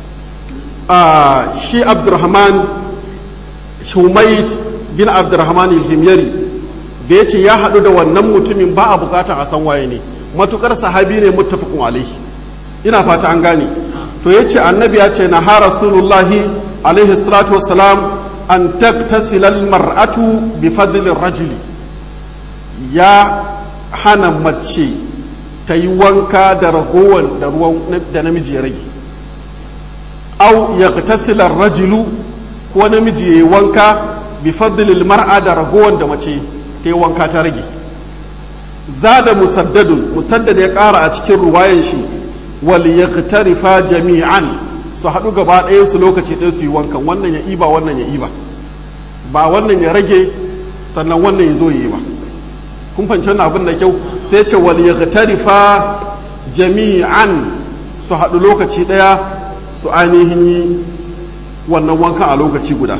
Speaker 1: shi Abdurrahman Shumait bin Abdurrahman al-Himyari da ya ce ya haɗu da wannan mutumin ba a bukatar a san waye ne matukar sahabi ne muttafaqun alaihi ina fata an gane to ya ce annabi ya ce na ha rasulullahi alaihi salatu wasalam an taktasila mar'atu bi fadlin rajuli ya hana mace ta yi wanka da ragowar da ruwan da namiji ya rage au ya tasila rajulu ko namiji ya yi wanka bi fadlil mar'a da ragowar da mace ta yi wanka ta rage zada musaddadun musaddad ya ƙara a cikin ruwayan shi wal yaqtarifa jami'an su haɗu gaba ɗaya su lokaci ɗaya su yi wankan wannan ya iba wannan ya iba ba wannan ya rage sannan wannan ya zo ya yi ba kun fahimci wannan abin da kyau sai ce wal yaqtarifa jami'an su haɗu lokaci ɗaya su ainihin yi wannan wankan a lokaci guda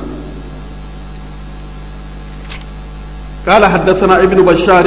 Speaker 1: قال حدثنا ابن بشار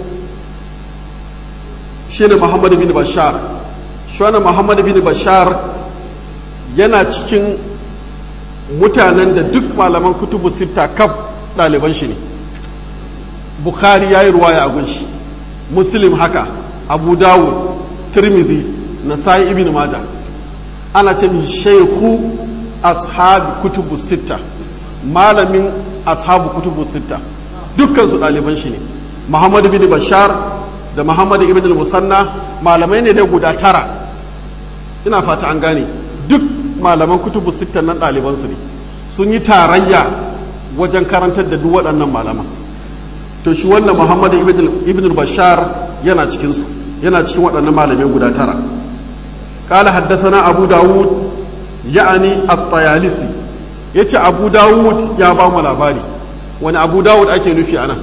Speaker 1: شين محمد بن بشار شوانا محمد بن بشار yana cikin mutanen da duk malaman kutubu sita kaf ɗaliban shi ne bukhari ya yi ruwaya a gunshi muslim haka abu dawud tirmidhi nasa'i ibn majah ana ce mishi shaykhu ashab kutubu sitta malamin ashabu kutubu sitta dukkan su ɗaliban shi ne muhammad bin bashar da muhammad ibn al-musanna malamai ne da guda tara ina fata an gane duk malaman kutubu sitta nan ɗaliban su ne sun yi tarayya wajen karantar da duk waɗannan malaman to shi wannan muhammad ibn bashar yana cikinsu yana cikin waɗannan malamai guda tara قال حدثنا أبو داود يعني الطيالسي yace abu dawud ya ba mu labari wani abu dawud ake nufi ana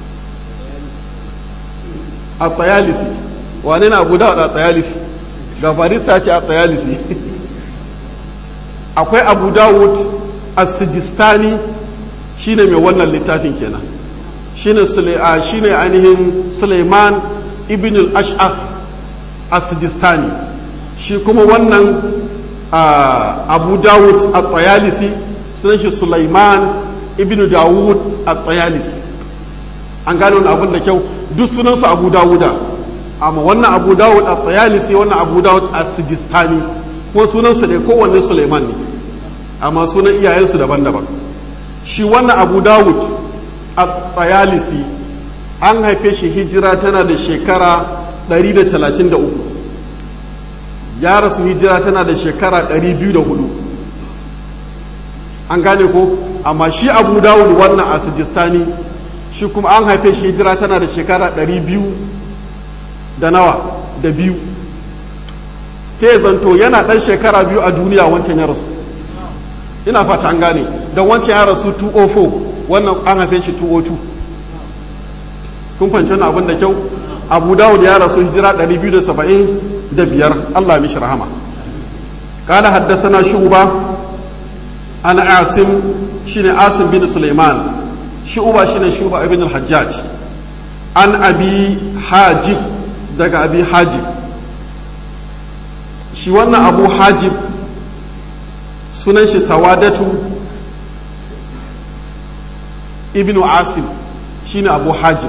Speaker 1: a tsayalisi wane na abu dawud a tsayalisi ga farisa ce a tsayalisi akwai abu dawud a sijistani shine mai wannan littafin kenan shine shine ainihin suleiman ibn al-ash'af a sijistani shi kuma wannan abu dawud a tsayalisi sunan shi sulaiman ibn dawud a tsayalisi an gane wani abin da kyau duk sunansu abu dawuda amma wannan abu dawud a tsayalisi wannan abu dawud a sijistani kuma sunansu da kowanne sulaiman ne amma sunan iyayensu daban-daban shi wannan abu dawud a tsayalisi an haife shi hijira tana da shekara 133 ya rasu hijira tana da shekara 204 an gane ko amma shi abu dawud wannan a sijistani shi kuma an haife shi hijira tana da shekara 200 da nawa da biyu sai zanto yana ɗan shekara biyu a duniya wancan ya rasu ina fata an gane don wancan ya rasu 204 wannan an haife shi 202 kun fahimci wani abin da kyau abu dawud ya rasu hijira 270 da biyar Allah mishi rahama قال حدثنا شعبة عن عاصم شين عاصم بن سليمان شعبة شين شعبة ابن الحجاج عن أبي حاجب دقى أبي حاجب shi wannan abu hajib sunan shi sawadatu ibnu asim shine abu hajib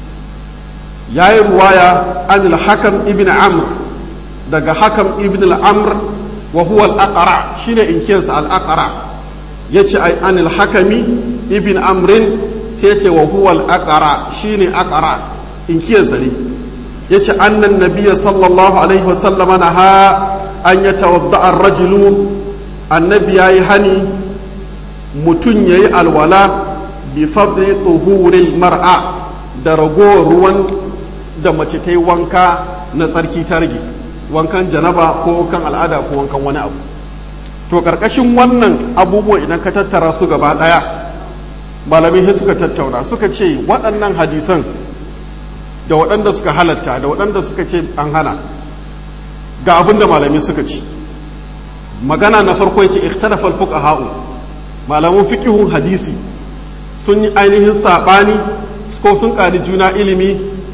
Speaker 1: ya yi ruwaya an hakam ibn amr daga hakam ibn al-amr wa huwa al-aqra shine inkiyarsa al-aqra yace ai an al-hakami ibn amrin sai ce wa huwa al-aqra shine aqra inkiyarsa ne yace annan nabiyya sallallahu alaihi wa sallama naha an yatawadda ar-rajulu annabi yayi hani mutun yayi alwala bi fadli tuhuril mar'a da ragowar ruwan da mace ta yi wanka na tsarki ta rage wankan janaba ko wankan al'ada ko wankan wani abu to karkashin wannan abubuwa idan ka tattara su gaba daya malamai sai suka tattauna suka ce waɗannan hadisan da waɗanda suka halatta da waɗanda suka ce an hana ga abin da malamai suka ci magana na farko yace ikhtalafa al-fuqaha'u malaman fiqhun hadisi sun yi ainihin sabani ko sun ƙari juna ilimi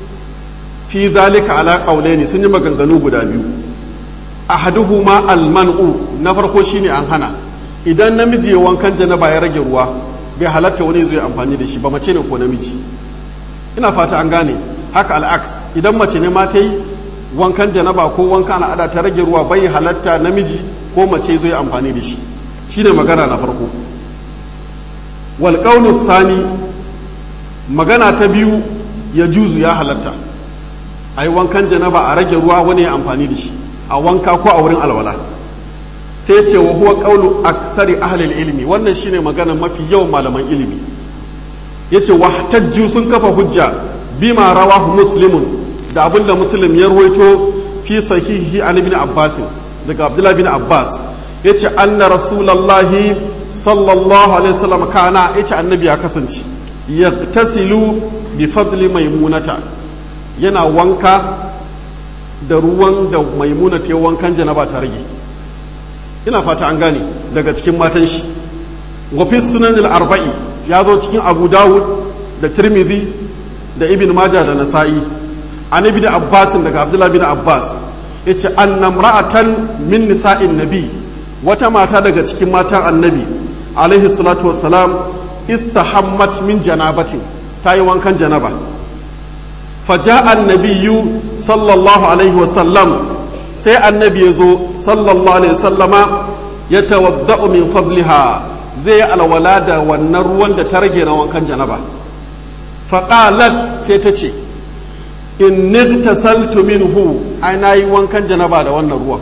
Speaker 1: fi zalika ala qawlaini sun yi maganganu guda biyu ahaduhuma alman'u na farko shine an hana idan namiji ya wankan janaba ya rage ruwa bai halatta wani zai amfani da shi ba mace ne ko namiji ina fata an gane haka al'aks idan mace ne ma ta yi wankan janaba ko wankan al'ada ta rage ruwa bai halatta namiji ko mace zai amfani da shi shine magana na farko wal qawlu thani magana ta biyu ya juzu ya halatta a yi wankan janaba a rage ruwa wani ya amfani da shi a wanka ko a wurin alwala sai ce wa huwa qawlu akthari ahli ilmi wannan shine magana mafi yawan malaman ilimi yace wahtajju sun kafa hujja bima rawahu muslimun da abinda muslim ya ruwaito fi sahihi an ibn abbas daga abdullah bin abbas yace anna rasulullahi sallallahu alaihi wasallam kana yace annabi ya kasance yaqtasilu bi fadli maimunata yana wanka da ruwan da maimuna ta wankan janaba ta rage ina fata an gane daga cikin matan shi wafi sunan arba'i ya zo cikin abu dawud da tirmidhi da ibn majah da nasa'i an ibn abbas daga abdullah bin abbas yace anna ra'atan min nisa'in nabi wata mata daga cikin matan annabi alaihi salatu wassalam istahammat min janabatin ta yi wankan janaba faja annabiyu sallallahu alaihi wasallam sai annabi ya zo sallallahu alaihi wasallama ya tawadda'u min fadliha zai alwala da wannan ruwan da ta rage na wankan janaba faƙalat sai ta ce in nigtasaltu minhu ai na yi wankan janaba da wannan ruwan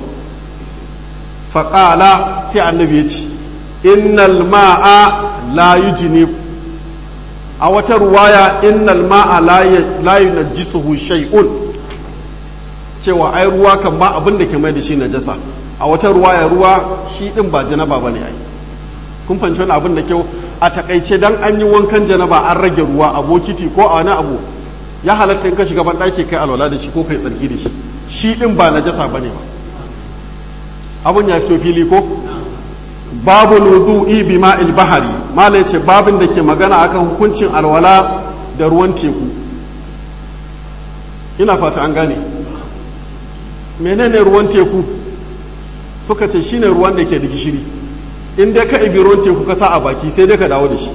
Speaker 1: faƙala sai annabi ya ce innal ma'a la yujnib a wata ruwaya innal ma'a la yunajjisuhu shay'un cewa ai ruwa kan ba abin da ke mai da shi najasa a wata ruwaya ruwa shi din ba janaba bane ai kun fahimci wani abin da kyau a takaice dan an yi wankan janaba an rage ruwa a bokiti ko a wani abu ya halatta in ka shiga ban ɗaki kai alwala da shi ko kai tsarki da shi shi din ba najasa bane ba abun ya fito fili ko babu wudu'i bi ma'il bahari mala yace babin da ke magana akan hukuncin alwala da ruwan teku ina fata an gane menene ruwan teku suka ce shine ruwan da ke da gishiri in dai ka ibi ruwan teku ka sa a baki sai dai ka dawo da shi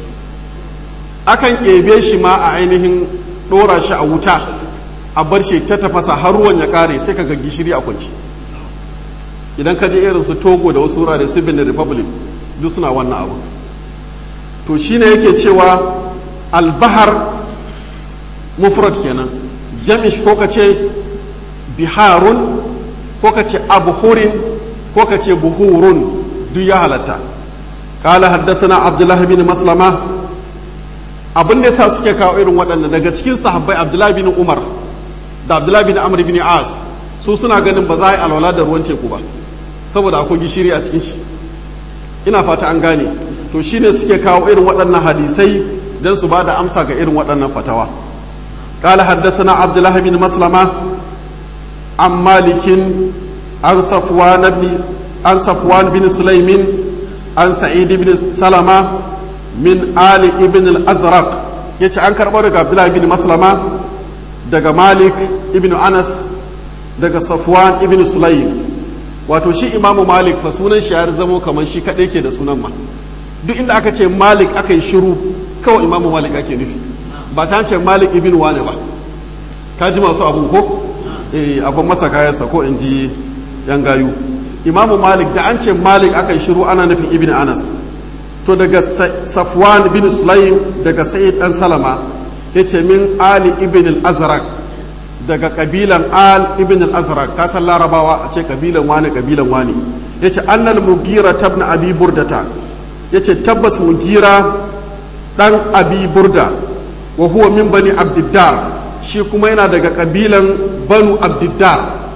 Speaker 1: akan ebe shi ma a ainihin ɗora shi a wuta a bar shi ta tafasa har ruwan ya kare sai ka ga gishiri a kwanci idan ka je irin su togo da wasu wurare su benin republic duk suna wannan abu to shine yake cewa albahar mufrad kenan jamish ko ka ce biharun ko ka ce abuhurin ko ka ce buhurun duk ya halatta kala haddasa abdullahi bin maslama abin da yasa suke kawo irin waɗanda daga cikin sahabbai abdullahi bin umar da abdullahi bin amr bin as su suna ganin ba za a yi alwala da ruwan teku ba saboda akwai gishiri a cikin shi ina fata an gane to shine suke kawo irin waɗannan hadisai don su ba da amsa ga irin waɗannan fatawa قال حدثنا عبد الله بن مسلمة عن مالك عن صفوان بن عن صفوان بن سليم عن سعيد بن سلمة من آل ابن الأزرق يتي عن كربو عبد الله بن مسلمة دغ مالك ابن أنس دغ صفوان ابن سليم wato shi imamu malik fa sunan shi ya zamo kamar shi kaɗai ke da sunan ma duk inda aka ce malik aka yi shiru kawai imamu malik ake nufi ba sai ce malik ibn wane ba ka ji masu abun ko eh abun masa kayansa ko in ji yan gayu imamu malik da an ce malik aka yi shiru ana nufin ibn anas to daga safwan bin sulaim daga sa'id dan salama ya ce min ali ibn al-azraq daga kabilan al ibn al-azraq ka san larabawa a ce kabilan wani kabilan wani ya ce annal mugira tabna abi burdata ya ce tabbas mugira dan abi burda wa huwa min bani abdiddar shi kuma yana daga kabilan banu abdiddar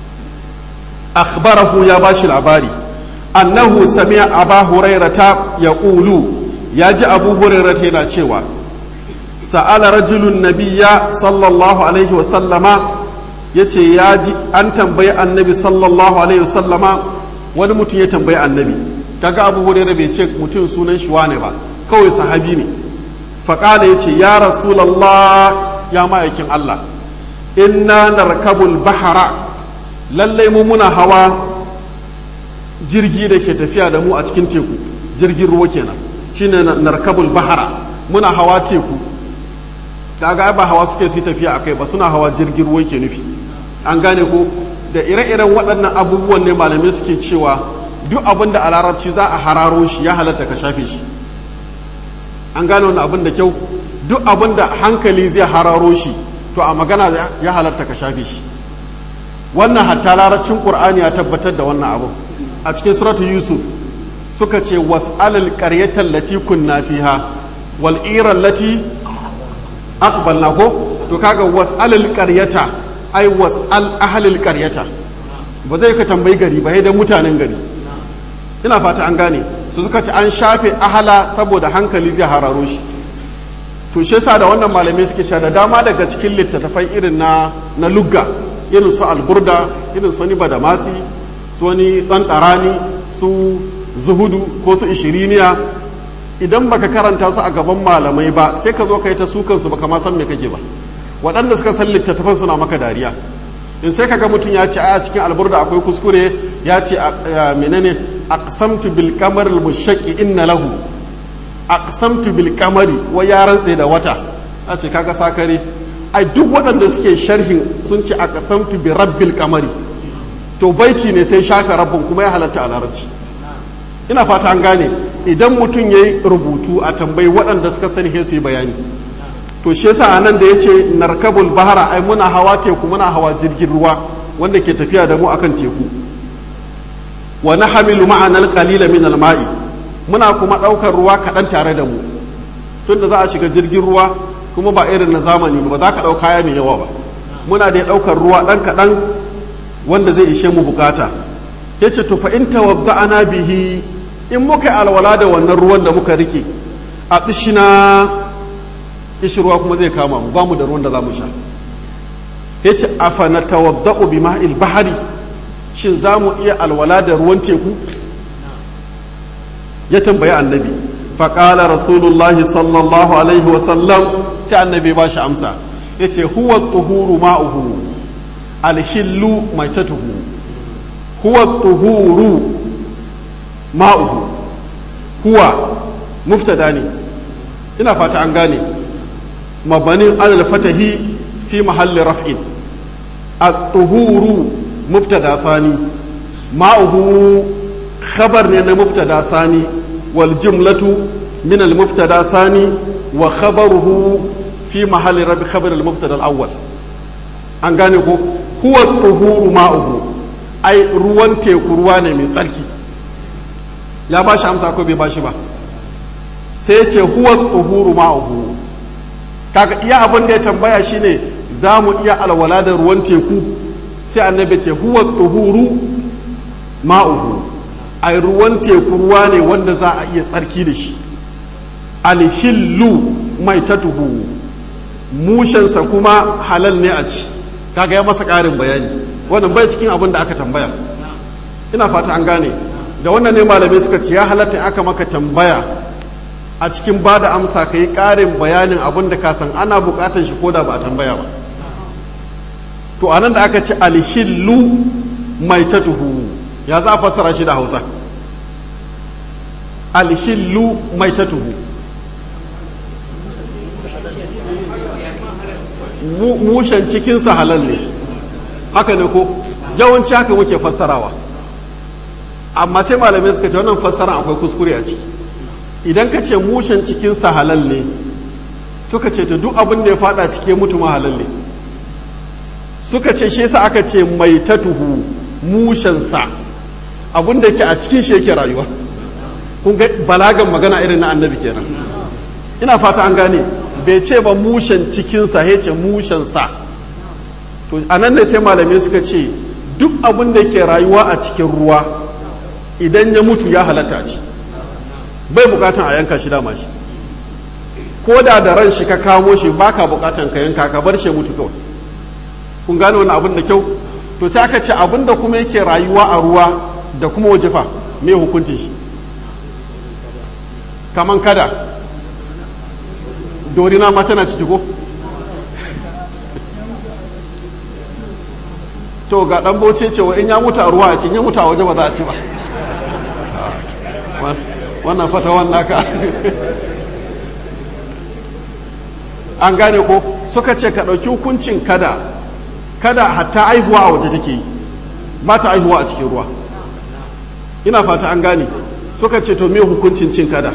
Speaker 1: akhbarahu ya bashi labari annahu sami'a aba hurairata yaqulu ya ji abu hurairata yana cewa sa'ala rajulun nabiyya sallallahu alaihi wa sallama yace ya ji an tambayi annabi sallallahu alaihi wa sallama wani mutum ya tambayi annabi kaga abu hurairata bai ce mutum sunan shi wane ba kawai sahabi ne faƙala ya ce ya rasulallah ya ma'aikin Allah inna narkabul bahara lallai mu muna hawa jirgi da ke tafiya da mu a cikin teku jirgin ruwa kenan shine narkabul bahara muna hawa teku kaga ba hawa suke su tafiya akai ba suna hawa jirgin ruwa ke nufi an gane ko da ire-iren waɗannan abubuwan ne malamai suke cewa duk abin da a larabci za a hararo shi ya halatta ka shafe shi an gane wani abin da kyau duk abin da hankali zai hararo shi to a magana ya halatta ka shafe shi wannan hatta larabcin qur'ani ya tabbatar da wannan abu a cikin suratu yusuf suka ce was'alal qaryatan lati kunna fiha wal ira lati aqbalna ko to kaga was'alal qaryata ai was'al ahlil qaryata ba zai ka tambayi gari ba sai da mutanen gari ina fata an gane su suka ce an shafe ahala saboda hankali zai hararo shi to shi yasa da wannan malamai suke cewa da dama daga cikin littattafai irin na na lugga irin su alburda irin su wani badamasi su wani ɗanɗarani su zuhudu ko su ishiriniya idan baka karanta su a gaban malamai ba sai ka zo ka yi ta sukan su baka ma san me kake ba waɗanda suka san littattafan suna maka dariya in sai kaga mutum ya ce a cikin alburda akwai kuskure ya ce menene aqsamtu bil qamar al mushaqqi inna lahu aqsamtu bil qamari wa ya rantse da wata a ce kaga sakare ai duk waɗanda suke sharhin sun ce a kasamtu bi rabbil kamari to baiti ne sai shaka rabbin kuma ya halatta a larabci ina fata an gane idan mutum ya yi rubutu a tambayi waɗanda suka sani su yi bayani to shi yasa a nan da ya ce narkabul bahara ai muna hawa teku muna hawa jirgin ruwa wanda ke tafiya da mu akan teku wa nahmilu ma'ana al-qalila min al-ma'i muna kuma ɗaukar ruwa kaɗan tare da mu tunda za a shiga jirgin ruwa kuma ba irin na zamani ba za ka ɗau kaya mai yawa ba muna da ɗaukar ruwa ɗan kaɗan wanda zai ishe mu bukata ya ce to fa in tawadda'ana bihi in muka yi alwala da wannan ruwan da muka rike a tsishina kishirwa kuma zai kama mu ba mu da ruwan da za mu sha ya ce afa na tawadda'u bi ma'il bahari shin za mu iya alwala da ruwan teku ya tambayi annabi faƙala rasulullahi sallallahu alaihi wasallam sai annabi ba shi amsa ya ce huwa tuhuru ma'uhu alhillu mai tatuhu huwa tuhuru ma'uhu huwa muftada ne ina fata an gane mabanin alal fatahi fi mahalli raf'in at-tuhuru muftada thani ma'uhu khabar ne na muftada sani wal jumlatu min al muftada sani wa khabaruhu fi mahalli rabi khabar al mubtada al awwal an gane ko huwa tuhuru ma'uhu ai ruwan teku ruwa ne mai tsarki ya ba shi amsa ko bai ba shi ba sai ce huwa tuhuru ma'uhu kaga iya abin da ya tambaya shine za mu iya alwala da ruwan teku sai annabi ce huwa tuhuru ma'uhu ai ruwan teku ruwa ne wanda za a iya tsarki da shi alhillu mai tatuhu mushensa kuma halal ne a ci kaga ya masa ƙarin bayani wannan bai cikin abin da aka tambaya ina fata an gane da wannan ne malamai suka ce ya halatta aka maka tambaya a cikin ba da amsa ka yi ƙarin bayanin abin da ka san ana buƙatar shi ko da ba a tambaya ba to anan da aka ce alhillu mai tatuhu ya za a fassara shi da hausa alhillu mai tatuhu mushen cikinsa halal ne haka ne ko yawanci haka muke fassarawa amma sai malamai suka ce wannan fassara akwai kuskure a ciki idan ka ce mushen cikinsa halal ne suka ce ta duk abin da ya fada cike mutu ma halal ne suka ce shi yasa aka ce mai tatuhu mushensa abin da yake a cikin shi yake rayuwa kun ga balagan magana irin na annabi kenan ina fata an gane bai ce ba mushen cikinsa ya ce mushensa to a nan ne sai malamai suka ce duk abin da ke rayuwa a cikin ruwa idan ya mutu ya halatta ci bai bukatan a yanka shi dama shi ko da da ran shi ka kamo shi baka bukatan ka yanka ka bar shi mutu kawai kun gane wani abin da kyau to sai aka ce abin da kuma yake rayuwa a ruwa da kuma waje fa me hukuncin shi kaman kada dorina ma tana ciki ko to ga dan bauce cewa in ya mutu a ruwa a ci in ya mutu a waje ba za a ci ba wannan fata wannan ka an gane ko suka ce ka ɗauki hukuncin kada kada hatta aihuwa a waje take yi ba ta aihuwa a cikin ruwa ina fata an gane suka ce to me hukuncin cin kada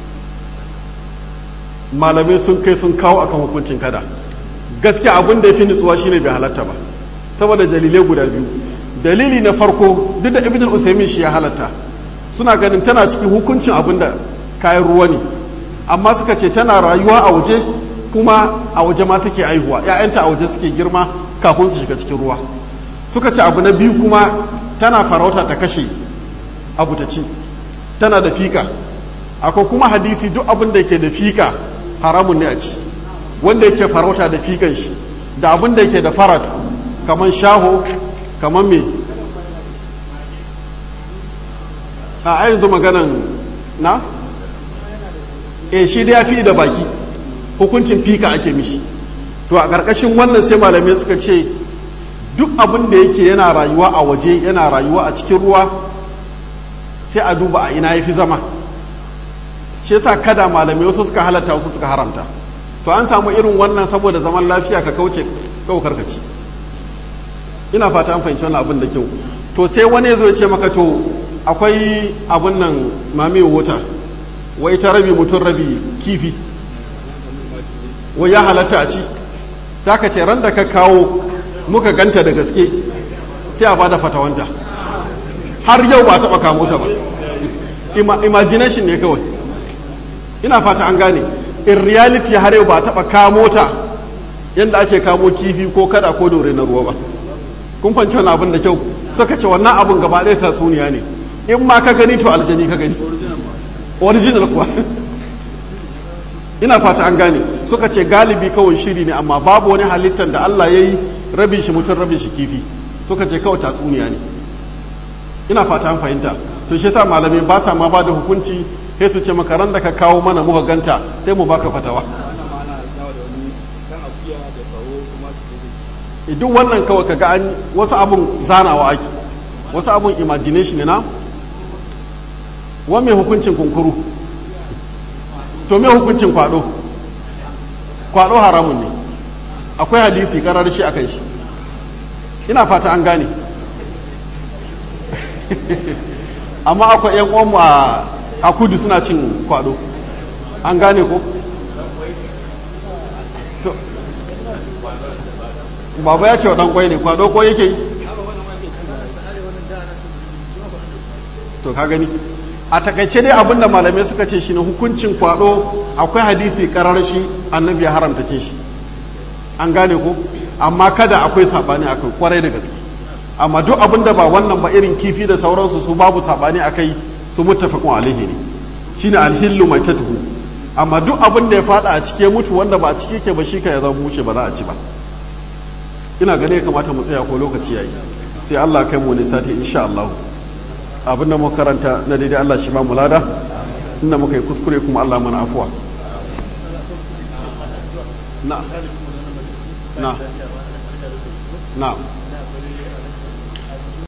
Speaker 1: malamai sun kai sun kawo akan hukuncin kada gaskiya abin da ya fi nutsuwa shine bai halatta ba saboda dalilai guda biyu dalili na farko duk da ibn usaimin shi ya halatta suna ganin tana cikin hukuncin abin da kayan ruwa ne amma suka ce tana rayuwa a waje kuma a waje ma take aihuwa ‘ya'yanta a waje suke girma kafin su shiga cikin ruwa suka ce abu na biyu kuma tana farauta ta kashe abu ta ci tana da fika akwai kuma hadisi duk abin da yake da fika haramun ne a ci wanda yake farauta da fikan shi da abin da yake da faratu kamar shaho kamar me a yanzu maganan na e shi da ya fi da baki hukuncin fika ake mishi to a ƙarƙashin wannan sai malamai suka ce duk abin da yake yana rayuwa a waje yana rayuwa a cikin ruwa sai a duba a ina ya fi zama shi yasa kada malamai wasu suka halatta wasu suka haramta to an samu irin wannan saboda zaman lafiya ka kauce kawai karkaci ina fata an fahimci wannan abin da kyau to sai wani zo ya ce maka to akwai abin nan mami wuta wai ta rabi mutum rabi kifi wai ya halatta a ci za ka ce ran da ka kawo muka ganta da gaske sai a bada fatawanta har yau ba taɓa kamo ta ba imagination ne kawai ina fata an gane in reality har yau ba taɓa kamo ta yadda ake kamo kifi ko kada ko dore na ruwa ba kun fanci wani abin da kyau suka ce wannan abin gaba ɗaya tatsuniya ne in ma ka gani to aljani ka gani original kuwa ina fata an gane suka ce galibi kawai shiri ne amma babu wani halittar da Allah ya yi rabin shi mutum rabin shi kifi suka ce kawai tatsuniya ne ina fata an fahimta to shi sa malamai ba sa ma ba da hukunci sai su ce makaran da ka kawo mana muka ganta sai mu baka fatawa duk wannan kawai kaga an wasu abun zanawa ake wasu abun imagination ne na wa mai hukuncin kunkuru to mai hukuncin kwado kwado haramun ne akwai hadisi karar shi akan shi ina fata an gane amma akwai yan uwanmu a kudu suna cin kwado an gane ko baba ya ce wa dan kwai ne kwado ko yake yi to ka gani a takaice dai abinda malamai suka ce shi ne hukuncin kwado akwai hadisi karar shi annabi ya haramta ce shi an gane ko amma kada akwai sabani akai kwarai da gaske amma duk abinda ba wannan ba irin kifi da sauransu su babu sabani akai su muttafaqun alaihi ne shine alhillu maitatuhu amma duk abin da ya fada a cike mutu wanda ba a cike ke ba shi ka ya zama mushe ba za a ci ba ina gane ya kamata mu tsaya ko lokaci yayi sai Allah kai mu ne sati insha Allah abinda muka karanta na daidai Allah shi ba mu lada inda muka yi kuskure kuma Allah mana afuwa na na na